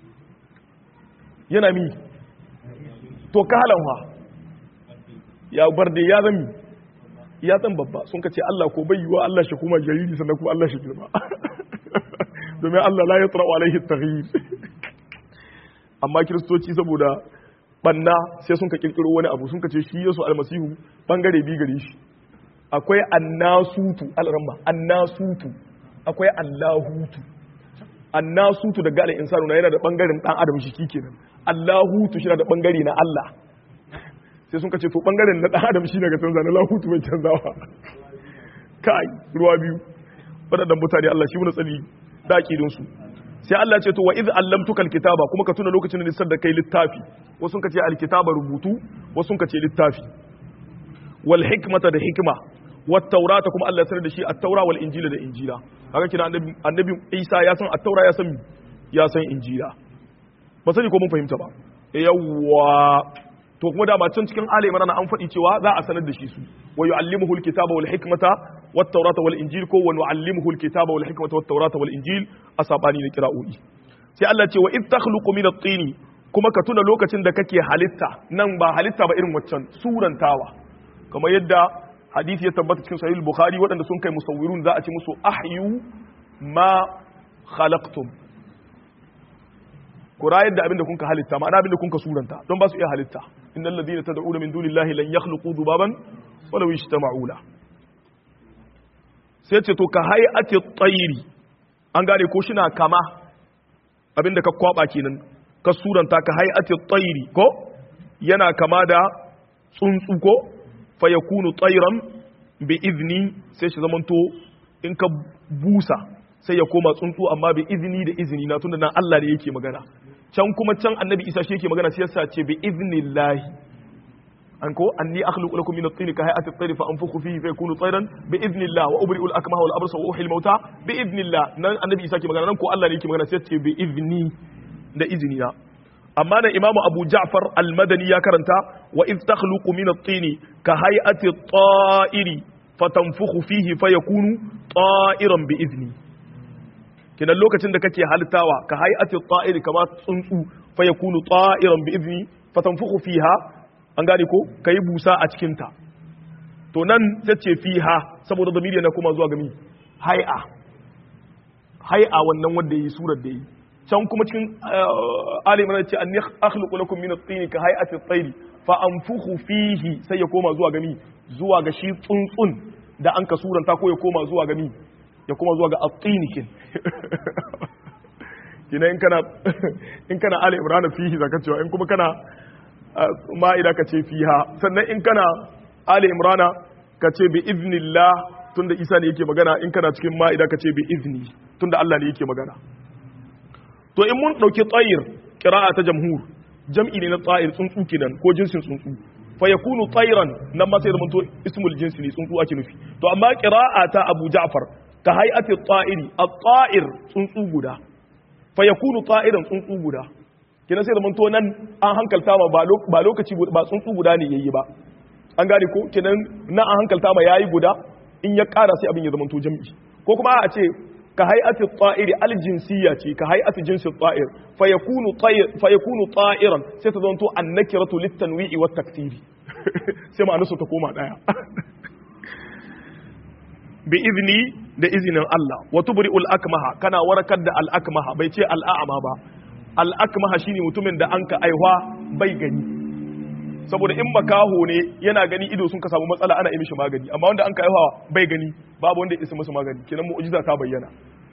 yana mi to kalanwa ya bar da ya zami ya zan babba sun kace Allah ko bai yiwa Allah shi kuma jariri sannan kuma Allah shi girma domin Allah la yatra alaihi taghyir amma kiristoci saboda banna sai sun ka kirkiro wani abu sun ka ce shi Yesu almasihu bangare bi gare shi akwai annasutu alramma annasutu akwai allahutu annasutu daga alin insanu na yana da bangaren dan adam shi kenan allahutu shi na da bangare na Allah sai sun ka ce to bangaren na dan adam shi daga canza na lahutu mai canzawa kai ruwa biyu waɗannan mutane Allah shi wani tsali da su sai Allah ce to wa iz allamtuka alkitaba kuma ka tuna lokacin da nisar da kai littafi wasu ka ce alkitaba rubutu wasu ka ce littafi wal hikmata da hikma wat taurata kuma Allah ya sanar da shi at-taura wal injila da injila haka kina annabi annabi Isa ya san at-taura ya san ya san injila ba sani ko mun fahimta ba yawwa to kuma da can cikin Ali Imran an faɗi cewa za a sanar da shi su wa yu'allimuhu al-kitaba wal hikmata wat tawrata wal injil ko wa nu'allimuhu al-kitaba wal hikmata wat tawrata wal injil asabani da qira'o'i sai Allah ce wa id takhluqu min at-tin kuma ka tuna lokacin da kake halitta nan ba halitta ba irin waccan surantawa kamar yadda hadisi ya tabbata cikin sahih al-bukhari waɗanda sun kai musawwirun za a ce musu ahyu ma khalaqtum ku rayar da abin da kunka halitta ma'ana abin da kunka suranta don ba su iya halitta innal ladina tad'una min dunillahi lan yakhluqu dhubaban walaw ijtama'u la sai ce to ka hay'ati at-tayri an gane ko shi na kama abin da ka kwaba kenan ka suranta ka hay'ati at-tayri ko yana kama da tsuntsu ko fa yakunu tayran bi izni sai shi zamanto in ka busa sai ya koma tsuntsu amma bi izini da izini na tunda nan Allah ne yake magana can kuma can annabi Isa shi yake magana sai yasa ce bi iznillahi an ko anni akhluqu lakum min at-tin ka hay'ati at-tayr fa anfukhu fihi fa yakunu tayran bi idnillah wa ubri'u al-akmaha wal abrasa wa uhyi al-mauta bi idnillah nan annabi Isa ke magana nan ko Allah ne yake magana sai ce bi izni da izini na amma nan imamu Abu Ja'far al-Madani ya karanta wa id takhluqu min at-tin ka hay'ati at-ta'iri fatanfukhu fihi fa yakunu ta'iran bi izni kinan lokacin da kake halittawa ka hay'ati ta'iri kama tsuntsu fa yakunu ta'iran bi idni fatanfukhu fiha an gane ko kai busa a cikin ta to nan tace fiha saboda zamiri na kuma zuwa gami hay'a hay'a wannan wanda yayi surar da yi can kuma cikin ali imran ce anni akhluqu lakum min at-tin ka hay'ati at-tayr fa anfukhu fihi sai ya koma zuwa gami zuwa ga shi tsuntsun da an ka suranta ko ya koma zuwa gami ya koma zuwa ga at-tin kin kina in kana in kana ali imran fihi zaka cewa in kuma kana ma'ida ka ce fiha sannan in kana ali imran ka ce bi iznillah tunda isa ne yake magana in kana cikin ma'ida ka ce bi izni tunda Allah ne yake magana to in mun dauki tsayir qira'a ta jamhur jam'i ne na tsayir tsuntsu kenan ko jinsin tsuntsu fa yakunu tayran nan ma sai zamanto ismul jinsi ne tsuntsu ake nufi to amma qira'a ta Abu Ja'far ka hay'ati at-ta'iri at-ta'ir tsuntsu guda fa yakunu ta'iran tsuntsu guda kenan sai zamanto nan an hankalta ma ba lokaci ba tsuntsu guda ne yayi ba an gane ko kenan nan an hankalta ma yayi guda in ya ƙara sai abin ya zamanto jam'i ko kuma a ce ka hay'ati ta'iri aljinsiyya ce ka hay'ati jinsi ta'ir fa yakunu ta'ir fa yakunu ta'iran sai ta zanto annakiratu litanwi'i wat taksiri sai ma'anar su ta koma daya bi izni da izinin Allah wa tubri'ul akmaha kana warakar da al akmaha bai ce al a'ma ba al akmaha shine mutumin da an ka aihwa bai gani saboda in makaho ne yana gani ido sun ka samu matsala ana yi mishi magani amma wanda an ka aihuwa bai gani babu wanda ya isa musu magani kenan mu'jiza ta bayyana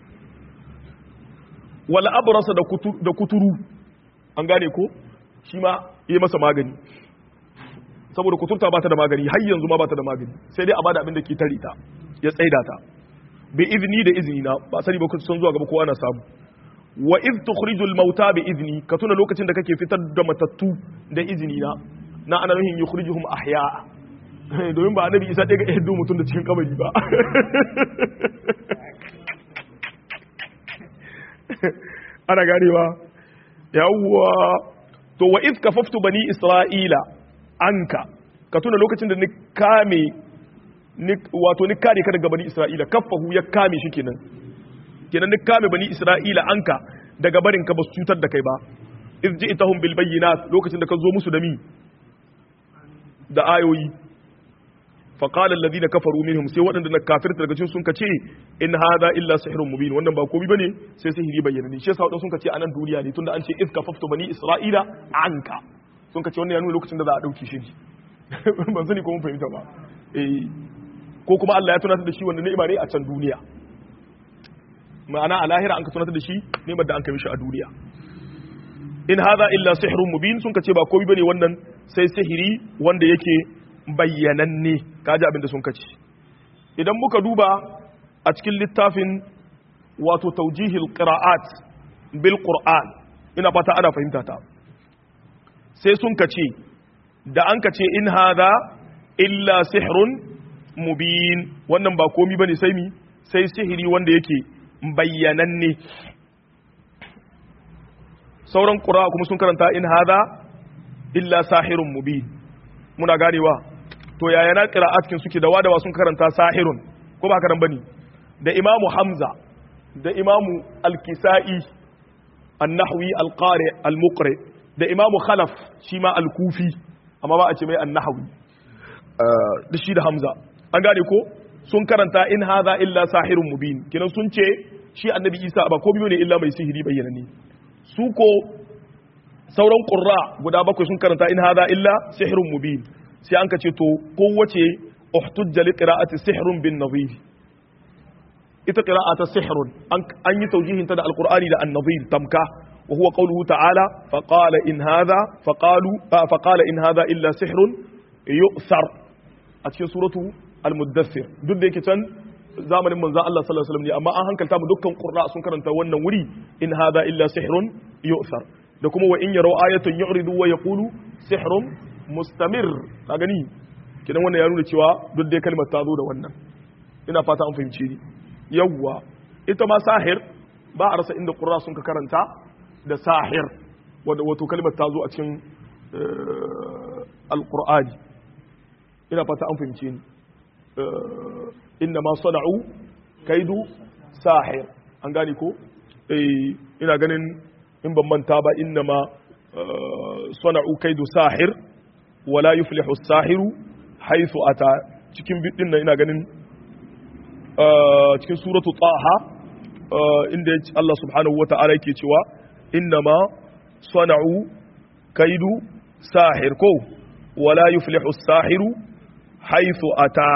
wala abrasa da kuturu an gane ko shi ma yi masa magani saboda kuturta ba ta da magani har yanzu ma ba ta da magani sai dai a bada abin da ke tare ta ya tsaida ta bi izini da izini na ba sani ba ku san zuwa gaba kowa na samu wa iz tukhrijul mauta bi izni ka tuna lokacin da kake fitar da matattu da izini na na ana nuhin yukhrijuhum ahya domin ba annabi isa ɗaya ga ehdu mutum da cikin kabari ba ana ganewa yawwa to wa iz kafaftu bani isra'ila anka ka tuna lokacin da ni kame wato ni kare ka daga bani isra'ila kaffahu ya kame shi kenan kenan ni kame bani isra'ila anka daga barin ka ba su cutar da kai ba iz ji'tahum bil bayyinat lokacin da ka zo musu da mi da ayoyi faƙala alladhina kafaru minhum sai waɗanda na kafirta daga cikin sun kace in hada illa sihrun mubin wannan ba komai bane sai sihiri bayyana ne shi yasa waɗanda sun kace anan duniya ne tunda an ce iz kafaftu bani isra'ila anka sun kace wannan ya nuna lokacin da za a dauki shi ban sani ko mun fahimta ba eh ko kuma Allah ya tunatar da shi wannan ni'ima ne a can duniya ma'ana a lahira an ka tunatar da shi ni'imar da an kai mishi a duniya in hada illa sihrun mubin sun kace ba komai bane wannan sai sihiri wanda yake bayyananne kaji abin da sun kace idan muka duba a cikin littafin wato taujihil qira'at bil qur'an ina fata ana fahimta ta sai sun kace da an kace in hada illa sihrun mubin wannan ba komai bane sai mi sai sihiri wanda yake bayyananne sauran ƙura kuma sun karanta in hada illa sahirun mubin muna ganewa to yaya na qira'atkin suke da wadawa sun karanta sahirun ko ba karan bane da imamu hamza da imamu al-kisa'i an-nahwi al-qari al-muqri da imamu khalaf shi ma al-kufi amma ba a ce mai an-nahwi da shi da hamza an gane ko sun karanta in hadha illa sahirun mubin kinan sun ce shi annabi isa ba ko biyo ne illa mai sihiri bayyana ne su ko sauran ƙurra guda bakwai sun karanta in hada illa sihirun mubin sai an ka ce to kowace uhtujja li qira'ati sihrun bin nadhir ita qira'ata sihrun an yi taujihin ta da alqur'ani da an-nadhir tamka wa huwa qawluhu ta'ala fa qala in hadha fa qalu fa qala in hadha illa sihrun yu'thar a cikin suratu al-muddathir duk da yake can zamanin manzon Allah sallallahu alaihi wasallam ne amma an hankalta mu dukkan qurra sun karanta wannan wuri in hadha illa sihrun yu'thar da kuma wa in yaraw ayatan yu'ridu wa yaqulu sihrun mustamir ka gani kidan wannan ya nuna cewa duk dai kalmar ta zo da wannan ina fata an fahimce ni yawwa ita ma sahir ba a rasa inda qurra sun ka karanta da sahir wanda wato kalmar ta zo a cikin alqur'ani ina fata an fahimce ni inna ma sana'u kaidu sahir an gane ko eh ina ganin in ban manta ba inna ma sana'u kaidu sahir wala yuflihu sahiru haythu ata cikin bidin nan ina ganin cikin suratu taha inda Allah subhanahu wata'ala yake cewa innama sana'u kaidu sahir ko wala yuflihu sahiru haythu ata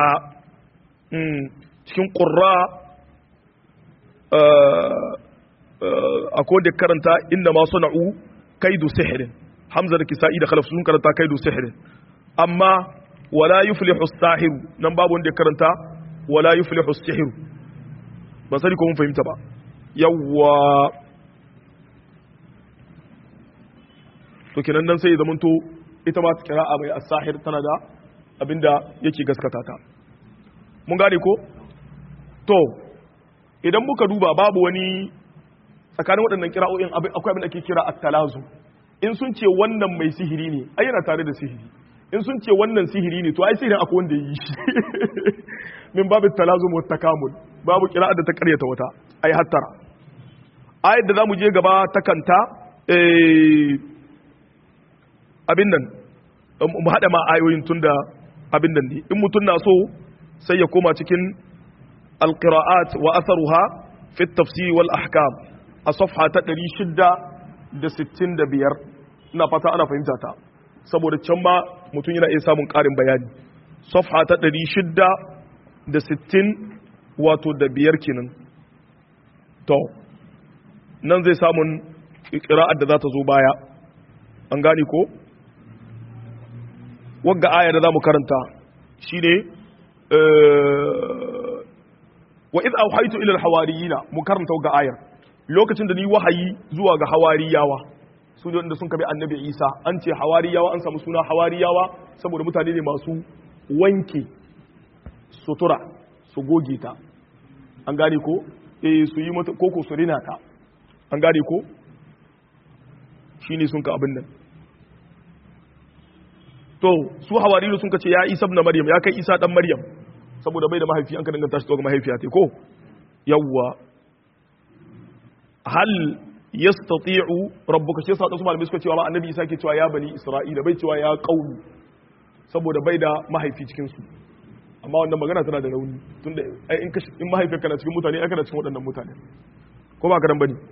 cikin qurra akwai da karanta innama sana'u kaidu sihirin hamza da kisa'i da khalaf sun karanta kaidu sihirin amma wala yuflihu sahiru nan babu wanda ya karanta wala yuflihu sihiru ba sani ko mun fahimta ba yawwa to kenan nan sai ya zamanto ita ma kira'a mai as-sahir tana da abinda yake gaskata ta mun gane ko to idan muka duba babu wani tsakanin waɗannan kira'o'in akwai abin da ake kira at-talazu in sun ce wannan mai sihiri ne ai yana tare da sihiri in sun ce wannan sihiri ne to ai sihirin akwai wanda yi shi min babu talazu wa takamul babu kira'a da ta karyata wata ai hattara ayat da zamu je gaba ta kanta abin nan mu hada ma ayoyin tunda abin nan ne in mutun na so sai ya koma cikin القراءات وأثرها في التفسير والأحكام الصفحة تدري شدة da sittin da biyar ina fata ana fahimta ta saboda can ma mutum yana iya samun ƙarin bayani safha ta ɗari shidda da sittin wato da biyar kenan to nan zai samun ƙira'ar da za ta zo baya an gane ko wagga aya da za mu karanta shi ne wa iz auhaitu ila alhawariyina mu karanta ga ayar lokacin da ni wahayi zuwa ga hawariyawa su ne wanda sun kabi annabi Isa an ce hawariyawa an samu suna hawariyawa saboda mutane ne masu wanke sutura su goge ta an gane ko eh su yi mata koko su rina ta an gane ko shine sun ka abin nan to su hawariyu sun ka ce ya Isa ibn Maryam ya kai Isa dan Maryam saboda bai da mahaifi an ka danganta shi ga mahaifiya ta ko yawwa hal yastati'u rabbuka shi yasa wasu malamai suka cewa ma annabi Isa ke cewa ya bani Isra'ila bai cewa ya qaumi saboda bai da mahaifi cikin su amma wannan magana tana da rauni tunda ai in in mahaifiyarka na cikin mutane ai kana cikin waɗannan mutane ko ba karan bane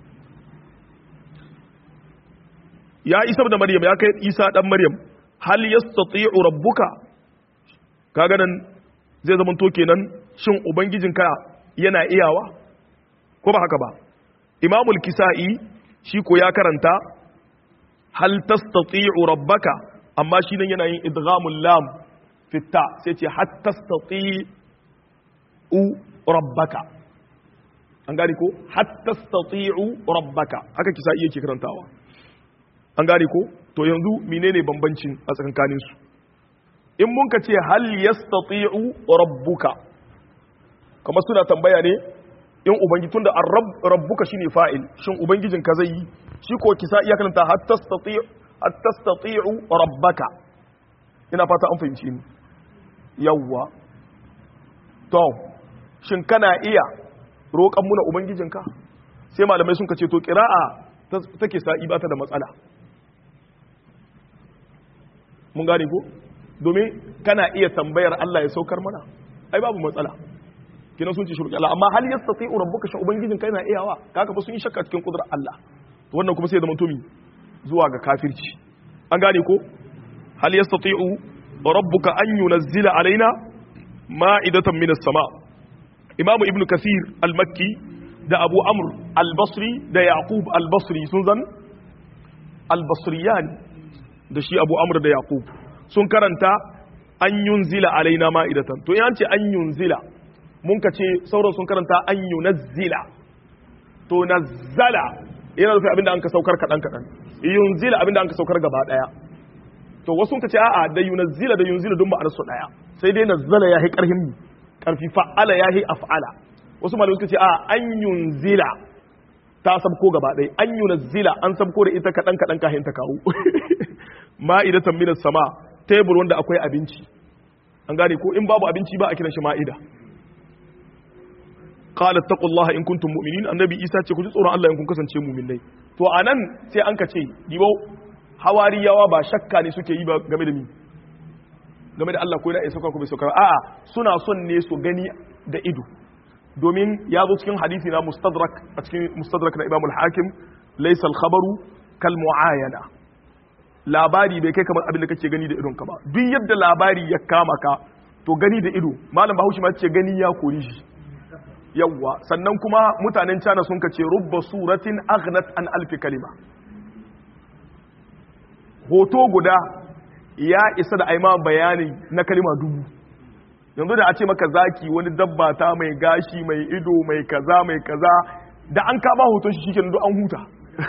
ya Isa da Maryam ya kai Isa dan Maryam hal yastati'u rabbuka kaga nan zai zama to kenan shin ubangijinka yana iyawa ko ba haka ba imamul kisa'i shi ko ya karanta hal tastati'u rabbaka amma shi nan yana yin idghamul lam fitta sai ce hat tastati'u rabbaka an gane ko hat tastati'u rabbaka haka kisa'i yake karantawa an gane ko to yanzu menene bambancin a tsakankanin su in mun ka ce hal yastati'u rabbuka kamar suna tambaya ne in ubangi tunda rabbuka shine fa'il shin ubangijin ka zai yi shi ko kisa iya kalanta hatta tastati'u hatta tastati'u rabbaka ina fata an fahimci ni yawwa to shin kana iya roƙan muna ubangijinka sai malamai sun ce to qira'a take sa'i ba ta da matsala mun gane ko domin kana iya tambayar Allah ya saukar mana ai babu matsala kina sun ce shirki Allah amma hal yastati rabbuka sha ubangijin kai na iyawa kaka ba sun yi shakka cikin kudrar Allah to wannan kuma sai da mutumi zuwa ga kafirci an gane ko hal yastati rabbuka an yunzila alaina ma'idatan minas sama imam ibn kasir al-makki da abu amr al-basri da yaqub al-basri sun zan al-basriyan da shi abu amr da yaqub sun karanta an yunzila alaina ma'idatan to yan ce an yunzila mun ka ce sauran sun karanta an yunazzila to nazzala yana nufin abinda an ka saukar kaɗan kaɗan yunzila abinda an ka saukar gaba ɗaya to wasu ka ce a'a da yunazzila da yunzila dun ma'anar su ɗaya sai dai nazzala ya yi ƙarfin mu ƙarfi fa'ala ya yi af'ala wasu malamai suka ce a'a an yunzila ta sabko gaba ɗaya an yunazzila an sabko da ita kaɗan kaɗan kahin ta kawo ma'idatan minas sama tebur wanda akwai abinci an gane ko in babu abinci ba a kiran shi ma'ida qala taqullaha in kuntum mu'minin annabi isa ce ku ji tsoron Allah in kun kasance mu'minai to anan sai an ka ce dibo hawariyawa ba shakka ne suke yi ba game da mi game da Allah ko yana isa ko bai sauka a'a suna son ne su gani da ido domin ya zo cikin hadisi na mustadrak a cikin mustadrak na Imam al-Hakim laysa al-khabaru kal muayana labari bai kai kamar abin da kake gani da idon ka ba duk yadda labari ya kama ka to gani da ido malam Bahaushe ma ce gani ya kori shi yawwa sannan kuma mutanen China sun kace rubba suratin aghnat an alfi kalima hoto guda ya isa da aima bayani na kalima dubu yanzu da a ce maka zaki wani dabba ta mai gashi mai ido mai kaza mai kaza da an kaba hoton shi shikenan duk an huta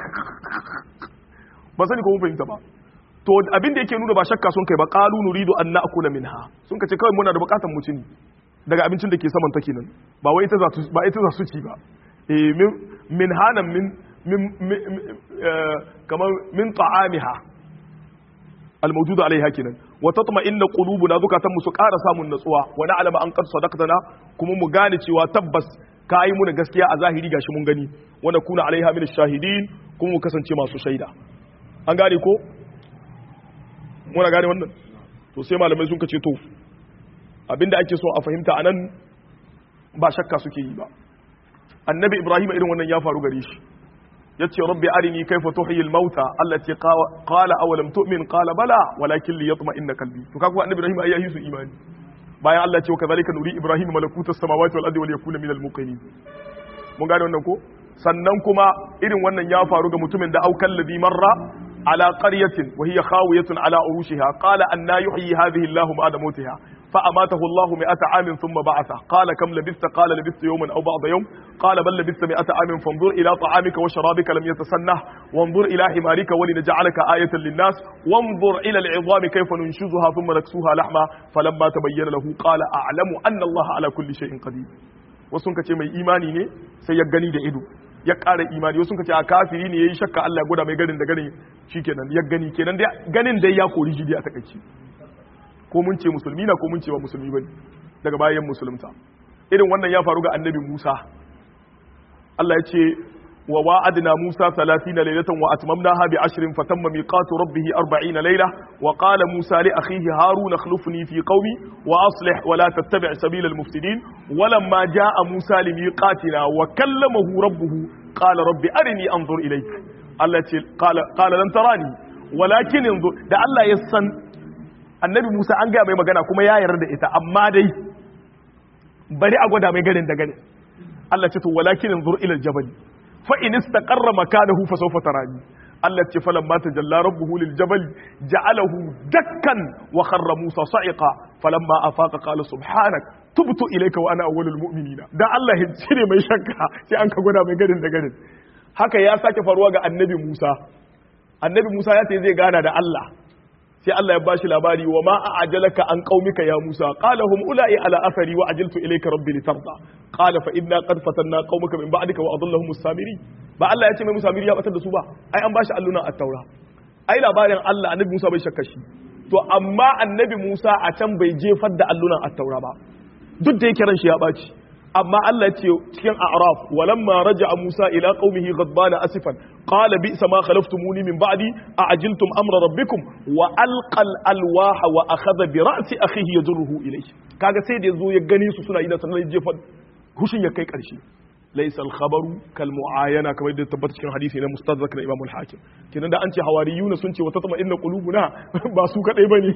ba sani ko mun fahimta ba to abin da yake nuna ba shakka sun kai ba qalu nuridu an na'kula minha sun kace kawai muna da bukatan mu ci daga abincin da ke saman ta kenan ba wai ita za su ba ita za su ci ba eh min min hanan min min kamar min ta'amiha الموجود عليها كنا وتطمئن قلوبنا ذكاتن mu su ƙara samun natsuwa wa na'lama an qad sadaqtana kuma mu gane cewa tabbas kai mu gaskiya a zahiri gashi mun gani wa nakuna alaiha min shahidin kuma mu kasance masu shaida an gane ko muna gane wannan to sai malamai sun kace to abinda ake so a fahimta anan ba shakka suke yi ba annabi ibrahim irin wannan ya faru gare shi yace rabbi arini kayfa tuhyi al-mauta allati qala aw lam tu'min qala bala walakin li yatma'inna qalbi to kaga annabi ibrahim ayi su imani bayan Allah ya ce wa kadhalika nuri ibrahim malakuta as-samawati wal ardi wa yakuna minal muqinin mun gane wannan ko sannan kuma irin wannan ya faru ga mutumin da aukal ladhi marra ala qaryatin wa hiya khawiyatun ala urushiha qala anna yuhyi hadhihi Allah ba'da mautiha فأماته الله مئة عام ثم بعثه قال كم لبثت قال لبثت يوما أو بعض يوم قال بل لبثت مئة عام فانظر إلى طعامك وشرابك لم يتسنه وانظر إلى حمارك ولنجعلك آية للناس وانظر إلى العظام كيف ننشزها ثم نكسوها لحما فلما تبين له قال أعلم أن الله على كل شيء قدير wasu ka ce mai imani ne sai ya gani da ido ya ƙara imani wasu ka ce a kafiri ne ya yi shakka Allah ya gwada mai ganin da ganin shikenan ya gani kenan ganin dai ya kori jidi a takaici ko mun ce musulmi na ko mun ce ba musulmi bane daga bayan musulunta irin wannan ya faru ga annabi Musa Allah ya ce wa wa'adna Musa 30 laylatan wa atmamnaha bi 10 fatamma miqatu rabbih 40 layla wa qala Musa li akhihi Harun akhlifni fi qaumi wa aslih wa la tattabi' sabila al-mufsidin walamma jaa Musa li miqatina wa kallamahu rabbuhu qala rabbi arini anzur ilayk Allah ya ce qala qala lan tarani walakin anzur da Allah ya san annabi Musa an gaya mai magana kuma ya yarda da ita amma dai bari a gwada mai garin da garin Allah ce to walakin anzur ila aljabal fa in istaqarra makanahu fa sawfa tarani Allah ce falan ma tajalla rabbuhu lil jabal ja'alahu dakkan wa kharra Musa sa'iqa falamma afaqa qala subhanak tubtu ilayka wa ana awwalul mu'minina dan Allah ya cire mai shakka sai an ka gwada mai garin da garin haka ya sake faruwa ga annabi Musa annabi Musa ya ce zai gana da Allah sai Allah ya bashi labari wa ma a'ajalaka an qaumika ya Musa qala hum ula'i ala athari wa ajiltu ilayka rabbi litarda qala fa inna qad fatanna qaumaka min ba'dika wa adallahum as-samiri ba Allah ya ce mai musamiri ya batar da su ba ai an bashi alluna at-taura ai labarin Allah annabi Musa bai shakka shi to amma annabi Musa a can bai jefar da allunan at-taura ba duk da yake ran shi ya baci amma Allah ce cikin a'raf walamma raja'a Musa ila qaumihi ghadbana asifan qala bi'sa ma khalaftumuni min ba'di a'ajiltum amra rabbikum wa alqal alwaha wa akhadha bi ra'si akhihi yajruhu ilayhi kaga sai da yazo ya gani su suna ina sanan jefa hushin ya kai karshe laysa al-khabaru kal mu'ayana kamar da tabbata cikin hadisi na mustadrak na Imam al-Hakim kenan da an ce hawariyuna sun ce wa tatma inna qulubuna ba su kadai bane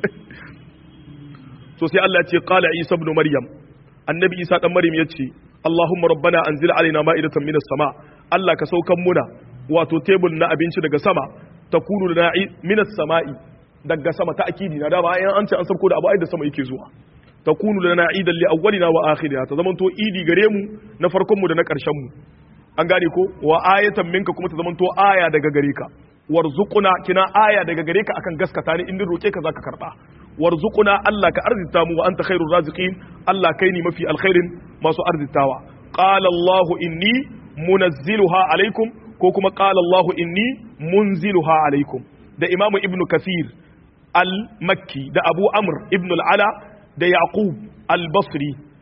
to sai Allah ya ce qala Isa ibn Maryam annabi isa dan maryam ya ce allahumma rabbana anzil alaina ma'idatan minas sama allah ka saukan muna wato tebul na abinci daga sama takunu lana minas sama'i daga sama ta akidi na da ba an ce an sauko da abu ai da sama yake zuwa takunu lana idan li awwalina wa akhirina ta zamanto idi gare mu na farkon mu da na karshen mu an gane ko wa ayatan minka kuma ta zamanto aya daga gare ka warzuquna kina aya daga gare ka akan gaskata ni in roke ka zaka karba warzuquna Allah ka arzita mu wa anta khairur raziqin Allah kai ni mafi alkhairin masu arzitawa qala Allah inni munazziluha alaikum ko kuma qala Allah inni munziluha alaikum da Imam Ibn Kathir al-Makki da Abu Amr ibn al-Ala da Yaqub al-Basri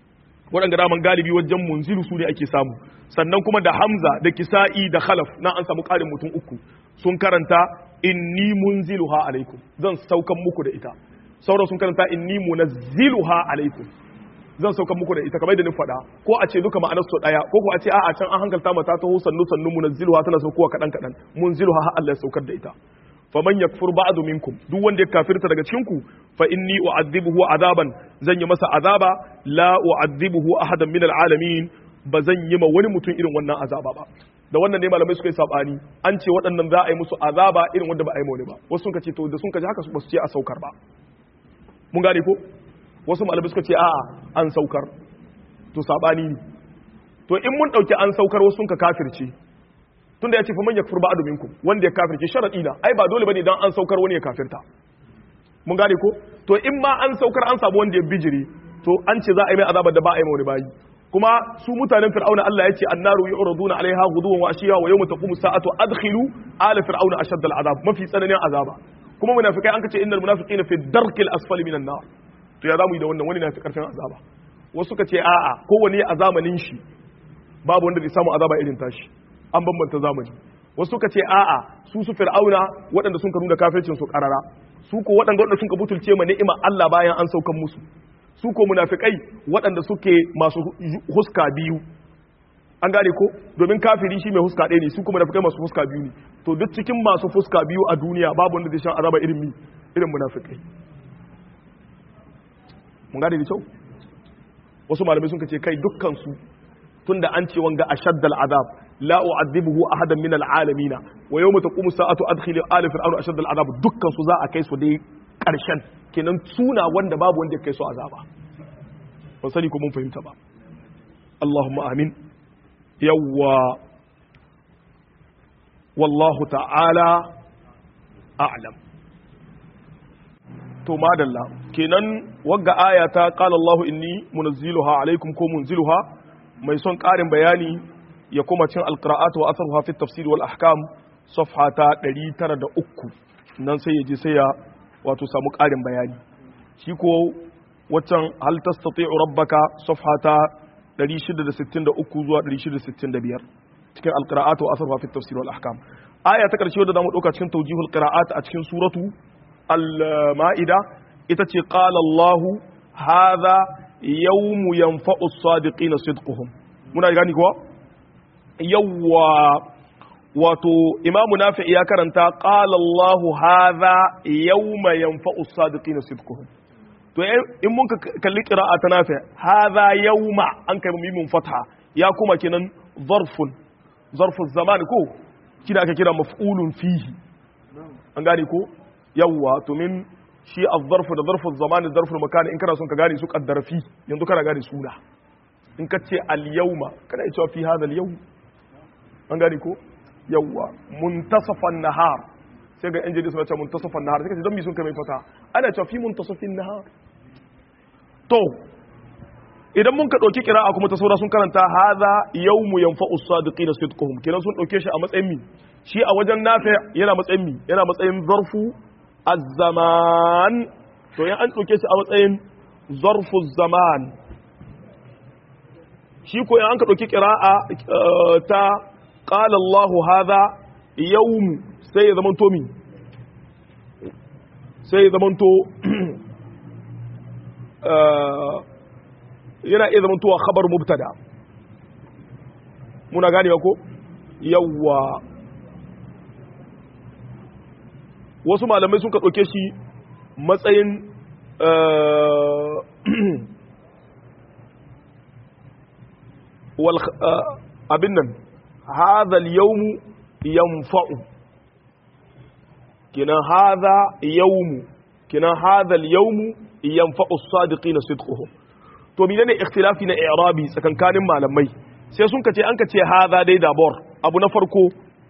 waɗanda daman galibi wajen munzilu su ne ake samu sannan kuma da hamza da kisa'i da khalaf na an samu ƙarin mutum uku sun karanta inni munziluha alaikum zan saukan muku da ita sauran sun karanta inni munazziluha alaikum zan saukan muku da ita kamar da ni faɗa ko a ce duka ma'anar su ɗaya ko ko a ce a'a can an hankalta mata ta sannu sannu munazziluha tana saukowa kaɗan kaɗan munziluha har Allah ya saukar da ita faman yakfur ba'du minkum duk wanda ya kafirta daga cikin ku fa inni u'adhibuhu azaban zan yi masa azaba la u'adhibuhu ahadan min alalamin ba zan yi ma wani mutum irin wannan azaba ba da wannan ne malamai suka yi sabani an ce waɗannan za a yi musu azaba irin wanda ba a yi wani ba wasu sun ce to da sun kaji haka ba su ce a saukar ba mun gane ko wasu malamai suka ce a'a an saukar to sabani ne to in mun dauki an saukar wasu sun ka kafirce tunda ya ce fa man yakfur ba'du minkum wanda ya kafirce sharadi na ai ba dole bane dan an saukar wani ya kafirta mun gane ko to in ma an saukar an samu wanda ya bijiri to an ce za a yi mai azabar da ba a yi mai wani bayi kuma su mutanen fir'auna Allah ya ce annaru yu'raduna alaiha ghuduwan wa ashiya wa yawma taqumu sa'atu adkhilu ala fir'auna ashadda al'azab mafi tsananin azaba kuma munafikai an kace innal munafiqina fi darkil asfali minan nar to ya zamu yi da wannan wani na fi karfin azaba wasu ka ce a'a kowane a zamanin shi babu wanda zai samu azaba irin tashi an bambanta zamani wasu suka ce a'a su su fir'auna waɗanda sun ka nuna kafircin su karara su ko waɗanda waɗanda sun ka butulce ma ni'ima Allah bayan an saukan musu su ko munafikai waɗanda suke masu huska biyu an gane ko domin kafiri shi mai huska ɗaya ne su kuma munafikai masu huska biyu ne to duk cikin masu fuska biyu a duniya babu wanda zai shan azaba irin mi irin munafikai mun gane da kyau wasu malamai sun ce kai dukkan su tunda an ce wanga ashaddal azab la u'adhibuhu ahadan min al'alamin wa yawma taqumu sa'atu adkhil ala fir'auna ashaddal azab dukkan su za a kai su dai karshen kenan suna wanda babu wanda ya kai su azaba ban sani ko mun fahimta ba Allahumma amin yawwa wallahu ta'ala a'lam to madalla kenan wagga aya ta qala Allahu inni munazziluha alaikum ko munziluha mai son karin bayani ya kuma cin alqira'at wa atharuha fi tafsir wal ahkam safha ta 903 nan sai ya je sai ya wato samu karin bayani shi ko waccan hal tastati'u rabbaka safha ta 663 zuwa 665 cikin alqira'at wa atharuha fi tafsir wal ahkam aya ta karshe wadda zamu dauka cikin tawjihul qira'at a cikin suratu al-ma'ida ita ce qala Allah hadha yawmu yanfa'u as-sadiqina sidquhum muna gani kuwa yawwa wato imamu nafi ya karanta qala Allah hadha yawma yanfa'u as-sadiqina sidquhum to in mun kalli qira'a ta nafi hadha yawma an kai mimun fatha ya kuma kenan zarfun zarfun zaman ko kina aka kira maf'ulun fihi an gane ko yawwa to min shi az-zarfu da zarfu zaman da zarfu makani in kana son ka gane su kaddara fi yanzu kana gane suna in ka ce al-yawma kana iya cewa fi hadha al-yawm an gane ko yawwa muntasafan nahar sai ga injili suna cewa muntasafan nahar sai ka ce don mi sun kai mai fata ana cewa fi muntasafin nahar to idan mun ka ɗauki kira'a kuma ta saura sun karanta haza yawmu yanfa'u sadiqina sidquhum kenan sun ɗauke shi a matsayin mi shi a wajen nafi yana matsayin mi yana matsayin zarfu az-zaman to yan an ɗauke shi a matsayin zarfu zaman shi ko yan an ka ɗauki kira'a ta qala Allah hadha yawmu sai ya zamanto mi sai ya zamanto yana iya zama tuwa khabar mubtada muna gane ko yawwa wasu malamai sun ka ɗauke shi matsayin abin nan hadha al-yawmu yanfa'u kina hadha yawmu kina hadha al-yawmu yanfa'u as-sadiqina sidquhum to menene ikhtilafi na i'rabi tsakankanin malamai sai sun kace an kace hadha dai dabor abu na farko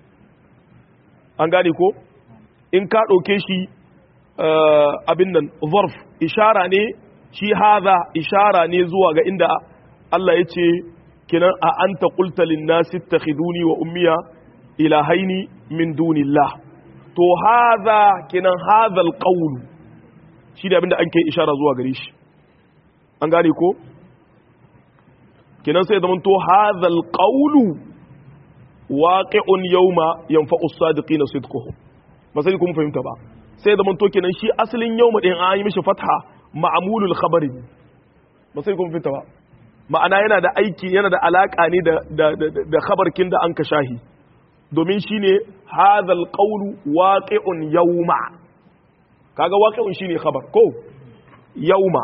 an gane ko in ka dauke shi abin nan zarf ishara ne shi hadha ishara ne zuwa ga inda Allah ya ce kinan a anta qulta lin nasi ittakhiduni wa ummiya ilahaini min dunillah to hadha kinan hadha alqawl shi da abinda an kai ishara zuwa gare shi an gane ko kenan sai zaman to hadhal qawlu waqi'un yawma yanfa'u as-sadiqina sidquhum ba sai kun fahimta ba sai zaman to kenan shi asalin yawma din an yi mishi fatha ma'mulul khabari ba sai kun fahimta ba ma'ana yana da aiki yana da alaka ne da da da khabarkin da an ka shahi domin shine hadhal qawlu waqi'un yawma kaga waqi'un shine khabar ko yawma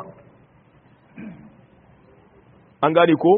an gane ko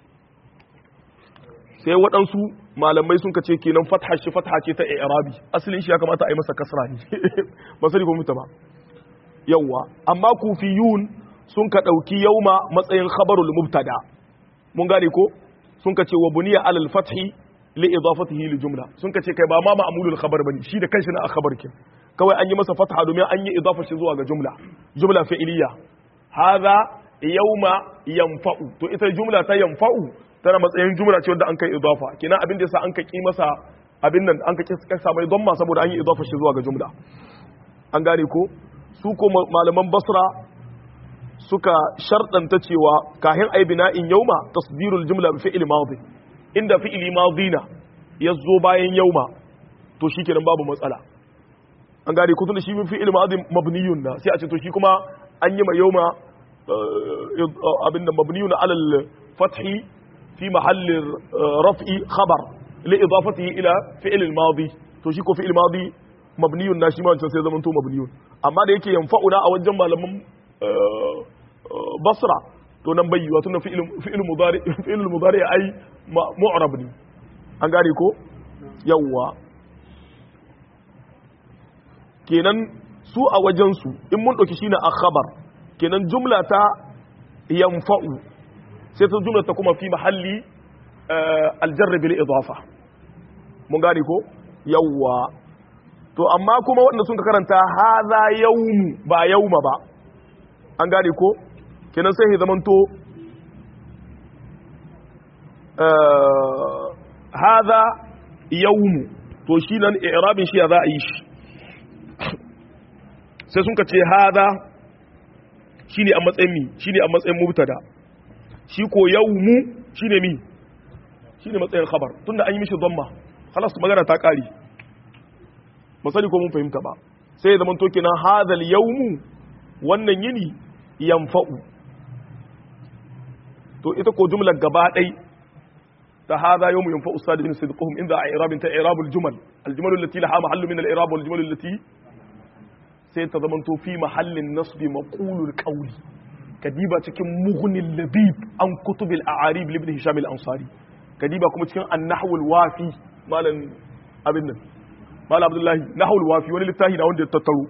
sai waɗansu malamai sun kace kenan fatha shi fatha ce ta i'rabi asalin shi ya kamata a yi masa kasra ne ba sai ko mutu ba yawa amma kufiyun sun ka dauki yauma matsayin khabarul mubtada mun gane ko sun kace wa buniya alal fathi li idafatihi li jumla sun kace kai ba ma ma'mulul khabar bane shi da kanshi na khabar kin kawai an yi masa fatha domin an yi idafa shi zuwa ga jumla jumla fi'iliya hadha yawma yanfa'u to ita jumla ta yanfa'u tana matsayin jumla ce wanda an kai idafa kina abin da yasa an kai masa abin nan an kai kasa mai domma saboda an yi idafa shi zuwa ga jumla an gane ko su ko malaman basra suka sharɗanta cewa kahin ai bina'in yauma tasdirul jumla bi fi'il madi inda fi'ili madina ya zo bayan yauma to shikenan babu matsala an gane ko tunda shi fi'il madi mabniyun na sai a ce to shi kuma an yi ma yauma abin da mabniyun alal fathi في محل رفع خبر لإضافته إلى فعل الماضي to shi ko fi'il madi mabniyun na shi ma wancan sai zaman to mabniyun amma da yake yanfa'una a wajen malaman basra to nan bai wato na fi'il fi'il mudari fi'il mudari ai mu'rab ne an gane ko yawwa kenan su a wajen su in mun dauki shine a khabar kenan jumla ta yanfa'u sai ta jumla ta kuma fi mahalli aljarra bil idafa mun gane ko yawwa to amma kuma wanda sun ka karanta hadha yawmu ba yawma ba an gane ko kenan sai ya zamanto hadha yawmu to shi nan i'rabin shi ya za a yi shi sai sun ka ce hadha shine a matsayin mi shine a matsayin mubtada shi ko yawmu shine mi shine matsayin khabar tunda an yi mishi dhamma khalas magana ta kare ba sani ko mun fahimta ba sai ya zama to kenan hadal yawmu wannan yini yanfa'u to ita ko jumlar gaba dai ta hadha yawmu yanfa'u sadiqin sidquhum inda i'rabin ta i'rabul jumal al jumal allati laha mahallu min al i'rab wal jumal allati sai ta zama to fi mahallin nasbi maqulul qawli kadiba cikin mughnin labib an kutubil a'arib ibn hisham al-ansari kadiba kuma cikin an-nahwul wafi malam abin nan malam abdullahi nahwul wafi wani littafi na wanda ya tattaro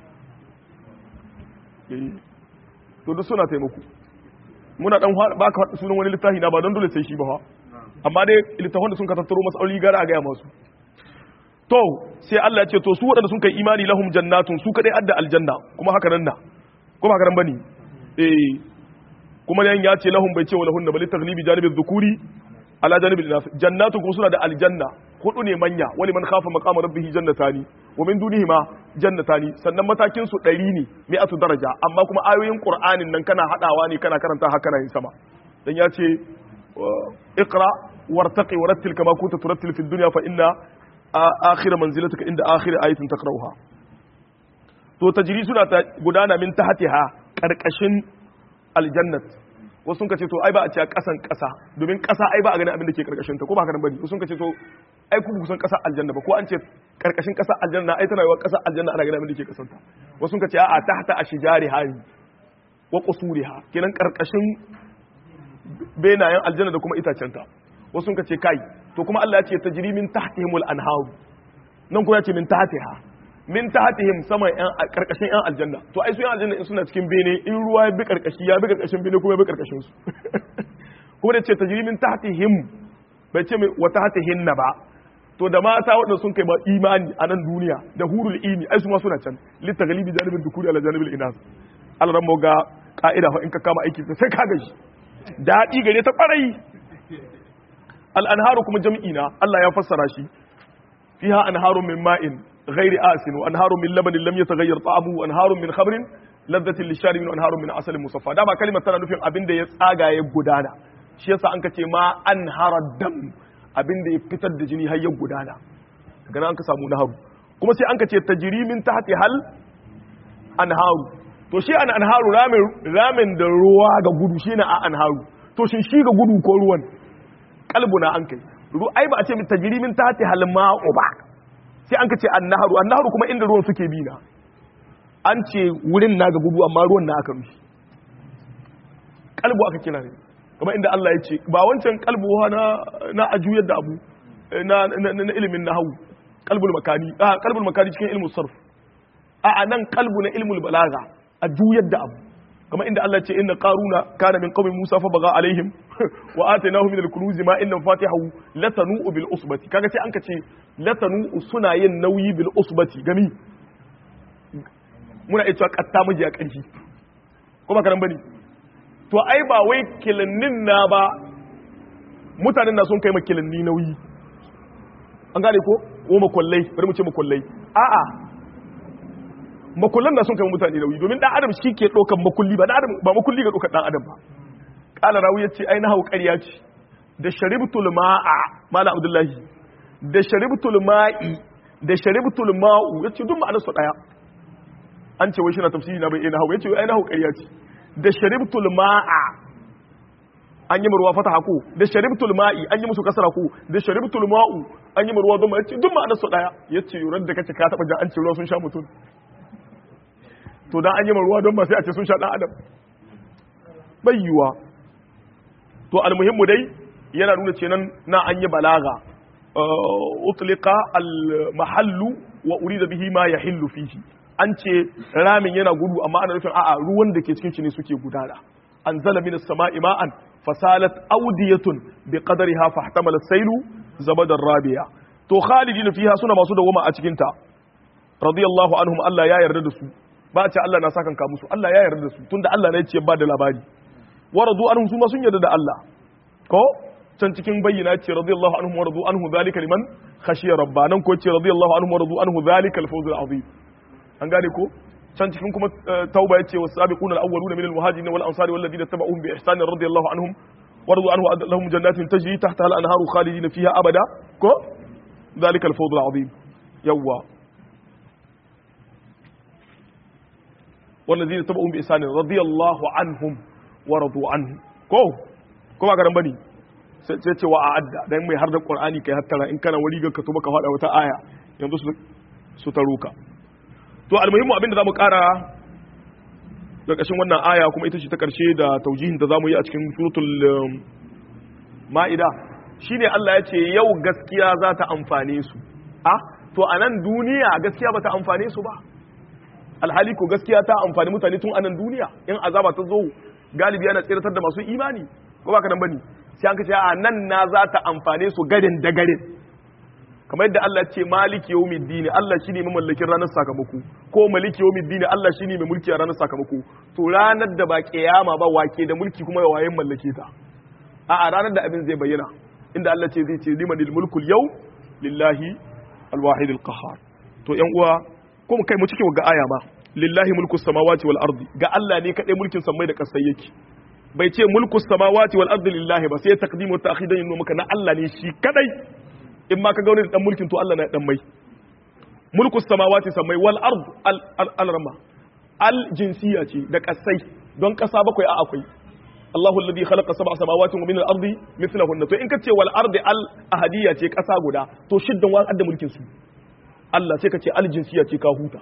to duk suna taimako muna dan baka sunan wani littafi na ba don dole sai shi ba fa amma dai littafin da sun ka tattaro masaloli gara a gaya masu to sai Allah ya ce to su waɗanda sun kai imani lahum jannatun su kadai adda aljanna kuma haka nan na kuma haka nan bane eh kuma yan ya ce lahum bai ce wa lahunna bal taghlibi janibi dhukuri ala janibi inas jannatu kuma suna da aljanna hudu ne manya wani man khafa maqama rabbih jannatani wa min dunihima jannatani sannan matakin su 100 ne mi'atu daraja amma kuma ayoyin qur'anin nan kana hadawa ne kana karanta haka na yin sama dan ya ce iqra wartaqi warattil kama kunta turattil fid dunya fa inna akhir manzilataka inda akhir ayatin taqra'uha to tajri suna ta gudana min tahtiha karkashin aljannat wasu sun ka ce to ai ba a ce kasan kasa domin kasa ai ba a ganin abin da ke karkashin ta ko ba haka nan bane wasu sun ka ce to ai ku kusan kasa aljanna ba ko an ce karkashin kasa aljanna ai tana yawa kasa aljanna ana ganin abin da ke kasanta wasu sun ka ce a'a tahta ashjari hayi wa qusuriha kenan karkashin benayen aljanna da kuma itacenta wasu sun ka ce kai to kuma Allah ya ce tajri min tahtihimul anhar nan kuma ya ce min tahtiha min tahtihim sama yan karkashin yan aljanna to ai su yan aljanna in suna cikin bene in ruwa ya bi karkashi ya bi karkashin bene kuma ya bi karkashin su kuma da ce tajri min tahtihim bai ce wa tahtihinna ba to da mata waɗanda sun kai ba imani a nan duniya da hurul ini ai su ma suna can litaghlibi janibin dukuri ala janibil inas Allah ran ga ka'ida fa in ka kama aiki sai ka gaji daɗi gare ta ƙwarai al'anharu kuma jam'ina Allah ya fassara shi fiha anharun min ma'in ghairi asin wa anharun min labanin lam yataghayyar ta'amu wa anharun min khamrin ladhatin lisharibin wa anharun min asalin musaffa dama kalimar tana nufin abin da ya tsaga ya gudana shi yasa an ka ce ma an dam abin da ya fitar da jini har ya gudana daga nan an ka samu naharu kuma sai an ka ce tajrimin tahti hal anharu to shi an anharu ramin ramin da ruwa ga gudu shine a anharu to shin shi ga gudu ko ruwan kalbuna an kai ai ba a ce tajrimin tahti hal ma'u ba sai an ka ce annaharu annaharu kuma inda ruwan suke bi na an ce wurin na ga gudu amma ruwan na aka rufi kalbu aka kira ne kuma inda Allah ya ce ba wancan kalbu na na ajuyar da abu na na ilimin nahwu kalbul makani a kalbul makani cikin ilmin sarf a anan kalbu na ilmul balaga a juyar da abu kuma inda Allah ce inna qaruna kana min qaumi musa fa baga alaihim wa atainahu min al-kunuz ma inna fatihahu latanu bil usbati kaga sai an ka ce latanu suna yin nauyi bil usbati gami muna iya cewa katta miji a ƙarfi ko ba karan bane to ai ba wai kilannin na ba mutanen na sun kai ma kilanni nauyi an gane ko ko makwallai bari mu ce makwallai a'a makullan na sun kai mutane nauyi domin dan adam shi ke ɗaukan makulli ba dan adam ba makulli ga ɗaukar dan adam ba qala rawi yace ai na hau ƙarya ce da sharibtul ma'a mala abdullahi da sharibtul ma'i da sharibtul ma'u yace duk ma'anar su daya an ce wai shi na tafsiri na bai ina hau yace ai na hau ƙarya ce da sharibtul ma'a an yi murwa fata ko da sharibtul ma'i an yi musu kasara ko da sharibtul ma'u an yi murwa don yace duk ma'anar su daya yace yuran da kace ka taba jan an ce ruwa sun sha mutum to dan an yi murwa don ba sai a ce sun sha dan adam bai yiwa to almuhimmu dai yana nuna ce nan na an yi balaga utliqa al mahallu wa urida bihi ma yahillu fihi an ce ramin yana gudu amma ana nufin a'a ruwan da ke cikin shi ne suke gudana anzala minas sama'i ma'an fasalat awdiyatun bi qadariha fahtamala sailu zabadar rabiya to khalidina fiha suna masu dawama a cikin ta radiyallahu anhum Allah ya yarda da su ba a ce Allah na sakan ka musu Allah ya yarda da su tunda Allah ne ya ce ba da labari wa radu anhum su ma sun yarda da Allah ko can cikin bayyana ce radiyallahu anhum wa radu anhu zalika liman khashiya rabba nan ko ce radiyallahu anhum wa radu anhu zalika al-fawz al-azim an gane ko can cikin kuma tauba yace was sabiquna al-awwaluna min al-muhajirin wal ansari wal ladina tabauhum bi ihsan radiyallahu anhum wa radu anhu lahum jannatin tajri tahtaha al-anharu khalidina fiha abada ko zalika al-fawz al-azim yawa wal ladina tabauhum bi ihsan radiyallahu anhum wa radu anhu ko kuma garan bane sai ce wa a'adda dan mai har da qur'ani kai hattara in kana wari ga ka to baka fada wata aya yanzu su taruka to almuhimmu abinda zamu kara karkashin wannan aya kuma ita ce ta karshe da taujihin da zamu yi a cikin suratul ma'ida shine Allah ya ce yau gaskiya za ta amfane su a to a nan duniya gaskiya ba ta amfane su ba alhali ko gaskiya ta amfani mutane tun a nan duniya in azaba ta zo galibi yana tsiratar da masu imani ko ba ka nan bane sai an kace a nan na za ta amfane su garin da garin kamar yadda Allah ce maliki yawmiddin Allah shine mai mallakin ranar sakamako ko maliki yawmiddin Allah shine mai mulki a ranar sakamako to ranar da ba kiyama ba wake da mulki kuma ya wayen mallake ta a a ranar da abin zai bayyana inda Allah ce zai ce limanil mulkul yau lillahi alwahid alqahar to yan uwa ko mu kai mu cikin ga aya ba lillahi mulkus samawati wal ardi ga Allah ne kadai mulkin samai da kasai yake bai ce mulkus samawati wal ardi lillahi ba sai taqdimu ta'khidan yin maka na Allah ne shi kadai in ma ka ga wani da dan mulkin to Allah na dan mai mulkus samawati samai wal ard al rama al jinsiya ce da kasai don kasa bakwai a akwai Allahu alladhi khalaqa sab'a samawati wa min al ardi mithlahunna to in ka ce wal ardi al ahadiyya ce kasa guda to shiddan wa da mulkin su Allah sai ka ce al jinsiya ce ka huta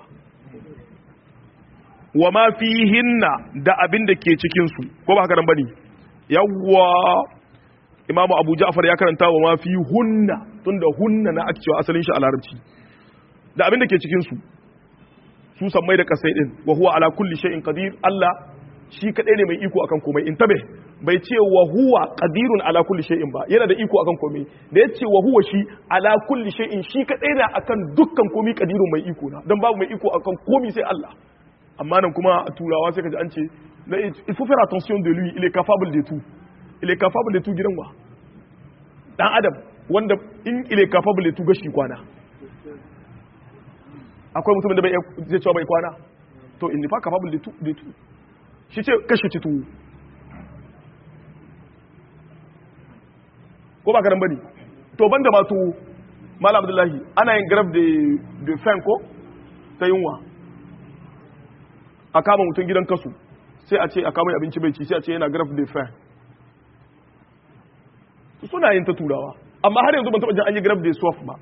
wa ma fihinna da abin da ke cikin su ko ba haka nan bane yawwa imamu abu ja'far ya karanta wa ma fi hunna tunda hunna na ake cewa asalin shi a larabci da abin da ke cikin su su sammai da kasai din wa huwa ala kulli shay'in qadir Allah shi kadai ne mai iko akan komai in tabe bai ce wa huwa qadirun ala kulli shay'in ba yana da iko akan komai da ya ce wa huwa shi ala kulli shay'in shi kadai ne akan dukkan komai qadirun mai iko na dan babu mai iko akan komai sai Allah amma nan kuma a turawa sai kaji an ce il faut faire attention de lui il est capable de tout il est capable de tout gidan wa dan adam wanda in il est capable de tout gashi kwana akwai mutumin da bai zai cewa bai kwana to in fa capable de tout de tout shi ce kashi ci tuwo ko ba karan bane to banda ma tuwo malam abdullahi ana yin grab de de fen ko ta yunwa a kama mutum gidan kasu sai a ce a kama abinci bai ci sai a ce yana grab de fen suna yin ta turawa amma har yanzu ban taɓa jin an yi grab de soft ba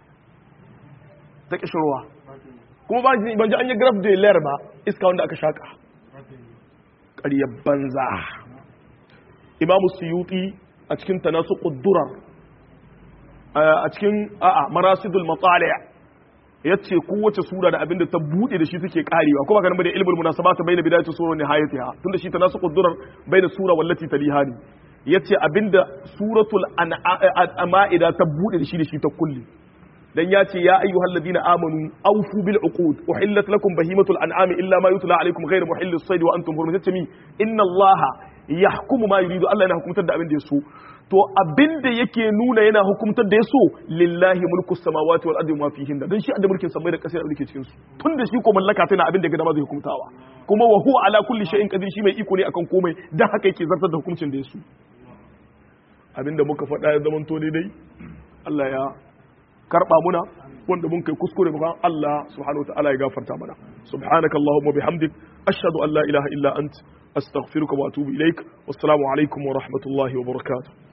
ta kishirwa kuma ban ji an yi grab de ler ba iska wanda aka shaka ƙaryar banza imamu suyuti a cikin tanasu ƙuddurar a cikin a'a marasidul matsali ya ce kowace sura da abinda ta buɗe da shi suke karewa kuma ganin da ilmul munasabata bayna bidayati sura wa nihayatiha tunda shi tanasu ƙuddurar bayna sura wallati talihani yace abinda suratul ma'ida ta buɗe da shi da shi ta kulle dan ya ce ya ayyuhal ladina amanu awfu bil uqud uhillat lakum bahimatul an'ami illa ma yutla alaykum ghayra muhillis sayd wa antum hurum tace mi inna allaha yahkumu ma yuridu Allah yana hukumtar da abin da ya so to abin da yake nuna yana hukumtar da ya so lillahi mulku samawati wal ardi ma fihin dan shi da mulkin samai da kasai da cikin su tun da shi ko mallaka tana abin da ga dama zai hukumtawa kuma wa huwa ala kulli shay'in qadir shi mai iko ne akan komai dan haka yake zartar da hukuncin da ya so abinda muka faɗa ya zamanto daidai Allah ya karba muna wanda mun kai kuskure ba Allah subhanahu wa ta'ala ya gafarta mana subhanaka allahumma bihamdik ashhadu an la ilaha illa ant astaghfiruka wa atubu ilaik wassalamu alaikum wa rahmatullahi wa barakatuh